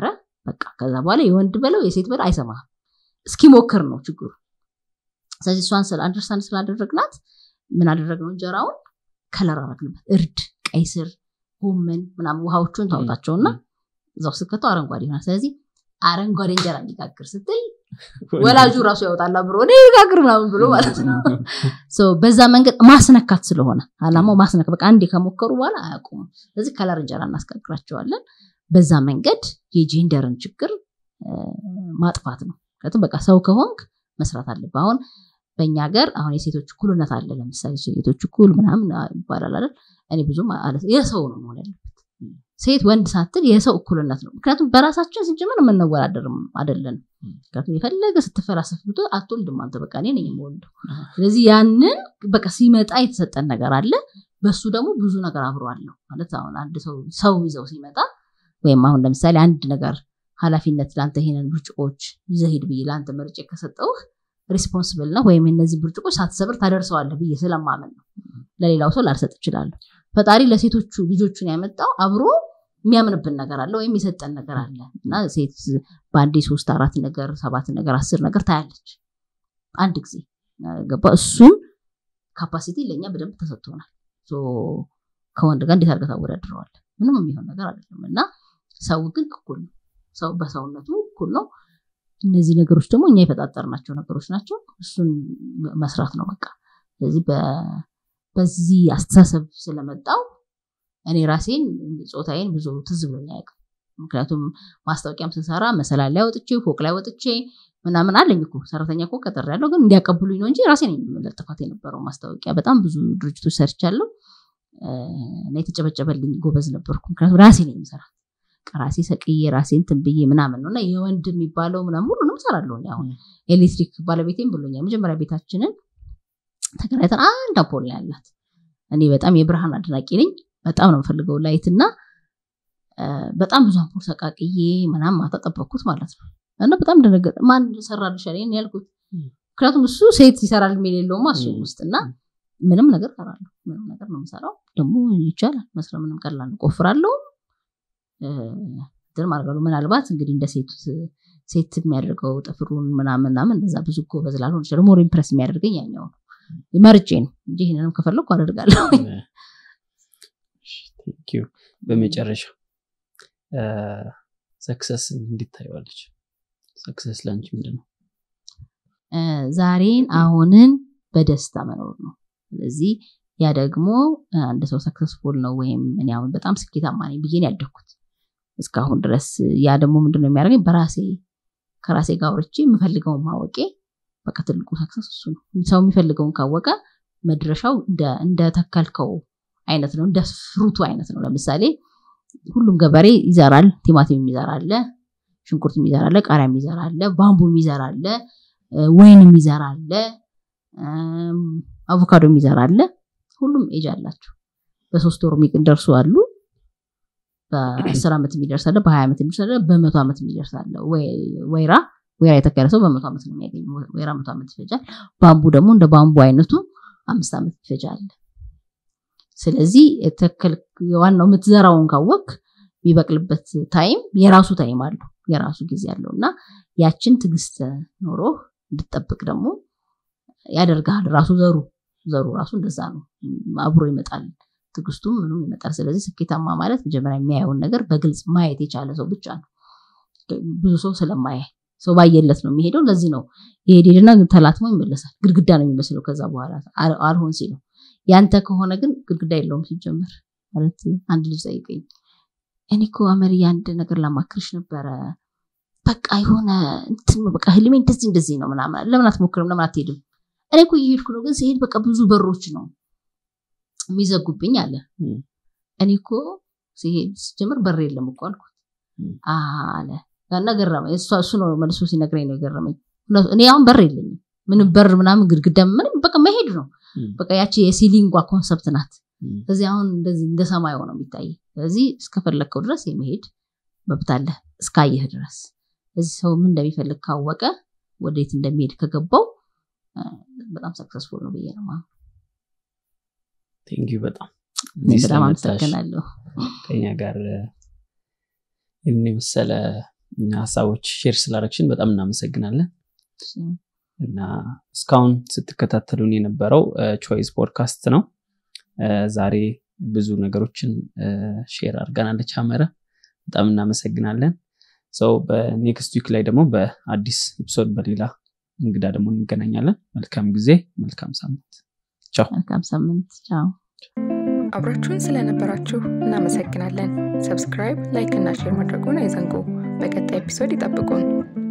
በቃ ከዛ በኋላ የወንድ በለው የሴት በለው አይሰማህም እስኪሞክር ነው ችግሩ ስለዚህ እሷን ስለ አንደርስታንድ ስላደረግናት ምን አደረግነው እንጀራውን ከለር አረግንበት እርድ ቀይ ስር ጎመን ምናምን ውሃዎቹን ታወጣቸውና እዛው ስከተው አረንጓዴ ይሆናል ስለዚህ አረንጓዴ እንጀራ እንዲጋግር ስትል ወላጁ ራሱ ያወጣል አብሮ እኔ ጋግር ምናምን ብሎ ማለት ነው በዛ መንገድ ማስነካት ስለሆነ አላማው ማስነካት በቃ አንዴ ከሞከሩ በኋላ አያውቁም ስለዚህ ከለር እንጀራ እናስጋግራቸዋለን በዛ መንገድ የጄንደርን ችግር ማጥፋት ነው ምክንያቱም በቃ ሰው ከሆንክ መስራት አለብህ አሁን በእኛ ሀገር አሁን የሴቶች እኩልነት አለ ለምሳሌ ሴቶች እኩል ምናምን ይባላል አይደል እኔ ብዙም የሰው ነው መሆን ያለበት ሴት ወንድ ሳትል የሰው እኩልነት ነው ምክንያቱም በራሳችን ስንጀምር የምንወዳደርም አይደለን ምክንያቱም የፈለገ ስትፈላሰፍ ብቶ አትወልድም አንተ በቃ እኔ ነኝ የምወልደው ስለዚህ ያንን በቃ ሲመጣ የተሰጠን ነገር አለ በሱ ደግሞ ብዙ ነገር አብሮ አለው ማለት አሁን አንድ ሰው ሰው ይዘው ሲመጣ ወይም አሁን ለምሳሌ አንድ ነገር ኃላፊነት ለአንተ ይሄንን ብርጭቆች ይዘሂድ ብዬ ለአንተ መርጬ ከሰጠውህ ሪስፖንስብል ነው ወይም እነዚህ ብርጭቆች ሳትሰብር ታደርሰዋለህ ብዬ ስለማመን ነው ለሌላው ሰው ላልሰጥ እችላለሁ ፈጣሪ ለሴቶቹ ልጆቹን ያመጣው አብሮ የሚያምንብን ነገር አለ ወይም የሰጠን ነገር አለ እና ሴት በአንዴ ሶስት አራት ነገር ሰባት ነገር አስር ነገር ታያለች አንድ ጊዜ ገባ እሱን ካፓሲቲ ለእኛ በደንብ ተሰጥቶናል ከወንድ ጋር እንዴት አድርገህ ታወዳድረዋለህ ምንም የሚሆን ነገር አይደለም እና ሰው ግን እኩል ነው ሰው በሰውነቱ እኩል ነው እነዚህ ነገሮች ደግሞ እኛ የፈጣጠርናቸው ነገሮች ናቸው እሱን መስራት ነው በቃ ስለዚህ በዚህ አስተሳሰብ ስለመጣው እኔ ራሴን ጾታዬን ብዙ ትዝ ብሎኝ አያውቅም ምክንያቱም ማስታወቂያም ስሰራ መሰላል ላይ ወጥቼ ፎቅ ላይ ወጥቼ ምናምን አለኝ እኮ ሰራተኛ እኮ ቀጠር ያለው ግን እንዲያቀብሉኝ ነው እንጂ ራሴን የምለጥፋት የነበረው ማስታወቂያ በጣም ብዙ ድርጅቶች ሰርቻለሁ እና የተጨበጨበልኝ ጎበዝ ነበርኩ ምክንያቱም ራሴ ነው የምሰራት ራሴ ሰቅዬ ራሴ እንትን ብዬ ምናምን ነው እና የወንድ የሚባለው ምናምን ሁሉንም እሰራለሁ አሁን ኤሌክትሪክ ባለቤቴም ብሎኛል መጀመሪያ ቤታችንን ተከራይተን አንድ አምፖል ነው ያላት እኔ በጣም የብርሃን አድናቂ ነኝ በጣም ነው የምፈልገው ላይት እና በጣም ብዙ አምፖል ሰቃቅዬ ምናምን ማታ ጠበቅኩት ማለት ነው እና በጣም ደነገጠ ማን ሰራልሽ አለኝ ያልኩት ምክንያቱም እሱ ሴት ይሰራል የሚል የለውማ እሱ ውስጥ እና ምንም ነገር ሰራለሁ ምንም ነገር ነው የምሰራው ደግሞ ይቻላል መስራት ምንም ቀላል ነው ቆፍራለሁ እንትን ማድረጋሉ ምናልባት እንግዲህ እንደ ሴት ሴት የሚያደርገው ጥፍሩን ምናምን ምናምን እንደዛ ብዙ ጎበዝ ላልሆን ይችላል ሞር ኢምፕረስ የሚያደርገኝ ያኛው ነው መርጬ ነው እንጂ ይህንንም ከፈለግኩ አደርጋለሁ በመጨረሻ ሰክሰስ እንዲታየዋለች ሰክሰስ ለአንቺ ምንድን ነው ዛሬን አሁንን በደስታ መኖር ነው ስለዚህ ያ ደግሞ አንድ ሰው ሰክሰስፉል ነው ወይም እኔ አሁን በጣም ስኬታማ ነኝ ብዬ ያደግኩት እስካሁን ድረስ ያ ደግሞ ምንድነው የሚያደርገኝ በራሴ ከራሴ ጋር አውርቼ የምፈልገውን ማወቄ በቃ ትልቁ ሰክሰስ እሱ ነው ሰው የሚፈልገውን ካወቀ መድረሻው እንደተከልከው አይነት ነው እንደ ፍሩቱ አይነት ነው ለምሳሌ ሁሉም ገበሬ ይዘራል ቲማቲም የሚዘራለ ሽንኩርት የሚዘራለ ቃሪያ የሚዘራለ ባምቡ የሚዘራለ ወይን የሚዘራለ አቮካዶ የሚዘራለ ሁሉም ኤጅ አላቸው በሶስት ወር የሚደርሱ አሉ በአስር ዓመት የሚደርስ አለ በሀያ ዓመት የሚደርስ አለ በመቶ ዓመት የሚደርስ አለ ወይራ ወይራ የተከለ ሰው በመቶ ዓመት ነው የሚያገኝ ወይራ መቶ ዓመት ይፈጃል ባምቡ ደግሞ እንደ ባምቡ አይነቱ አምስት ዓመት ይፈጃል ስለዚህ ዋናው የምትዘራውን ካወቅ የሚበቅልበት ታይም የራሱ ታይም አለው የራሱ ጊዜ አለው እና ያችን ትግስት ኖሮ እንድጠብቅ ደግሞ ያደርጋል ራሱ ዘሩ ዘሩ ራሱ እንደዛ ነው አብሮ ይመጣል ትግስቱም ምኑም ይመጣል ስለዚህ ስኬታማ ማለት መጀመሪያ የሚያየውን ነገር በግልጽ ማየት የቻለ ሰው ብቻ ነው ብዙ ሰው ስለማያይ ሰው ባየለት ነው የሚሄደው ለዚህ ነው የሄድና ተላትሞ ይመለሳል ግድግዳ ነው የሚመስለው ከዛ በኋላ አልሆን ሲለው ያንተ ከሆነ ግን ግድግዳ የለውም ሲጀመር ማለት አንድ ልጅ ጠይቀኝ እኔ እኮ አመርያ አንድ ነገር ላማክርሽ ነበረ በቃ የሆነ እንትን በቃ ህልሜ እንደዚህ እንደዚህ ነው ምናምን ለምን አትሞክርም ለምን አትሄድም እኔ እኮ እየሄድኩ ነው ግን ሲሄድ በቃ ብዙ በሮች ነው የሚዘጉብኝ አለ እኔ እኮ ሲሄድ ሲጀምር በር የለም እኮ አልኩት አለ እና ገረመኝ እሱ ነው መልሶ ሲነግረኝ ነው የገረመኝ እኔ አሁን በር የለኝም ምንም በር ምናምን ግድግዳ ምንም በቃ መሄድ ነው በቃ ያቺ የሲሊንጓ ኮንሰፕት ናት ስለዚህ አሁን እንደዚህ እንደ ሰማይ ነው የሚታይ ስለዚህ እስከፈለግከው ድረስ የመሄድ መብት አለ እስካየህ ድረስ እዚህ ሰው ምን እንደሚፈልግ ካወቀ ወዴት እንደሚሄድ ከገባው በጣም ሰክሰስፉል ነው ብዬ ነው ማለት ቴንኪዩ በጣም በጣም አመሰግናለሁ ከኛ ጋር ይህን የመሰለ ሀሳቦች ሼር ስላረግሽን በጣም እናመሰግናለን እና እስካሁን ስትከታተሉን የነበረው ቾይስ ፖድካስት ነው ዛሬ ብዙ ነገሮችን ሼር አድርገናለች አመረ በጣም እናመሰግናለን ሰው በኔክስት ዊክ ላይ ደግሞ በአዲስ ኤፒሶድ በሌላ እንግዳ ደግሞ እንገናኛለን መልካም ጊዜ መልካም ሳምንት ቻው መልካም ሳምንት ቻው አብራችሁን ስለነበራችሁ እናመሰግናለን ሰብስክራይብ ላይክ እና ሼር ማድረጉን አይዘንጉ በቀጣይ ኤፒሶድ ይጠብቁን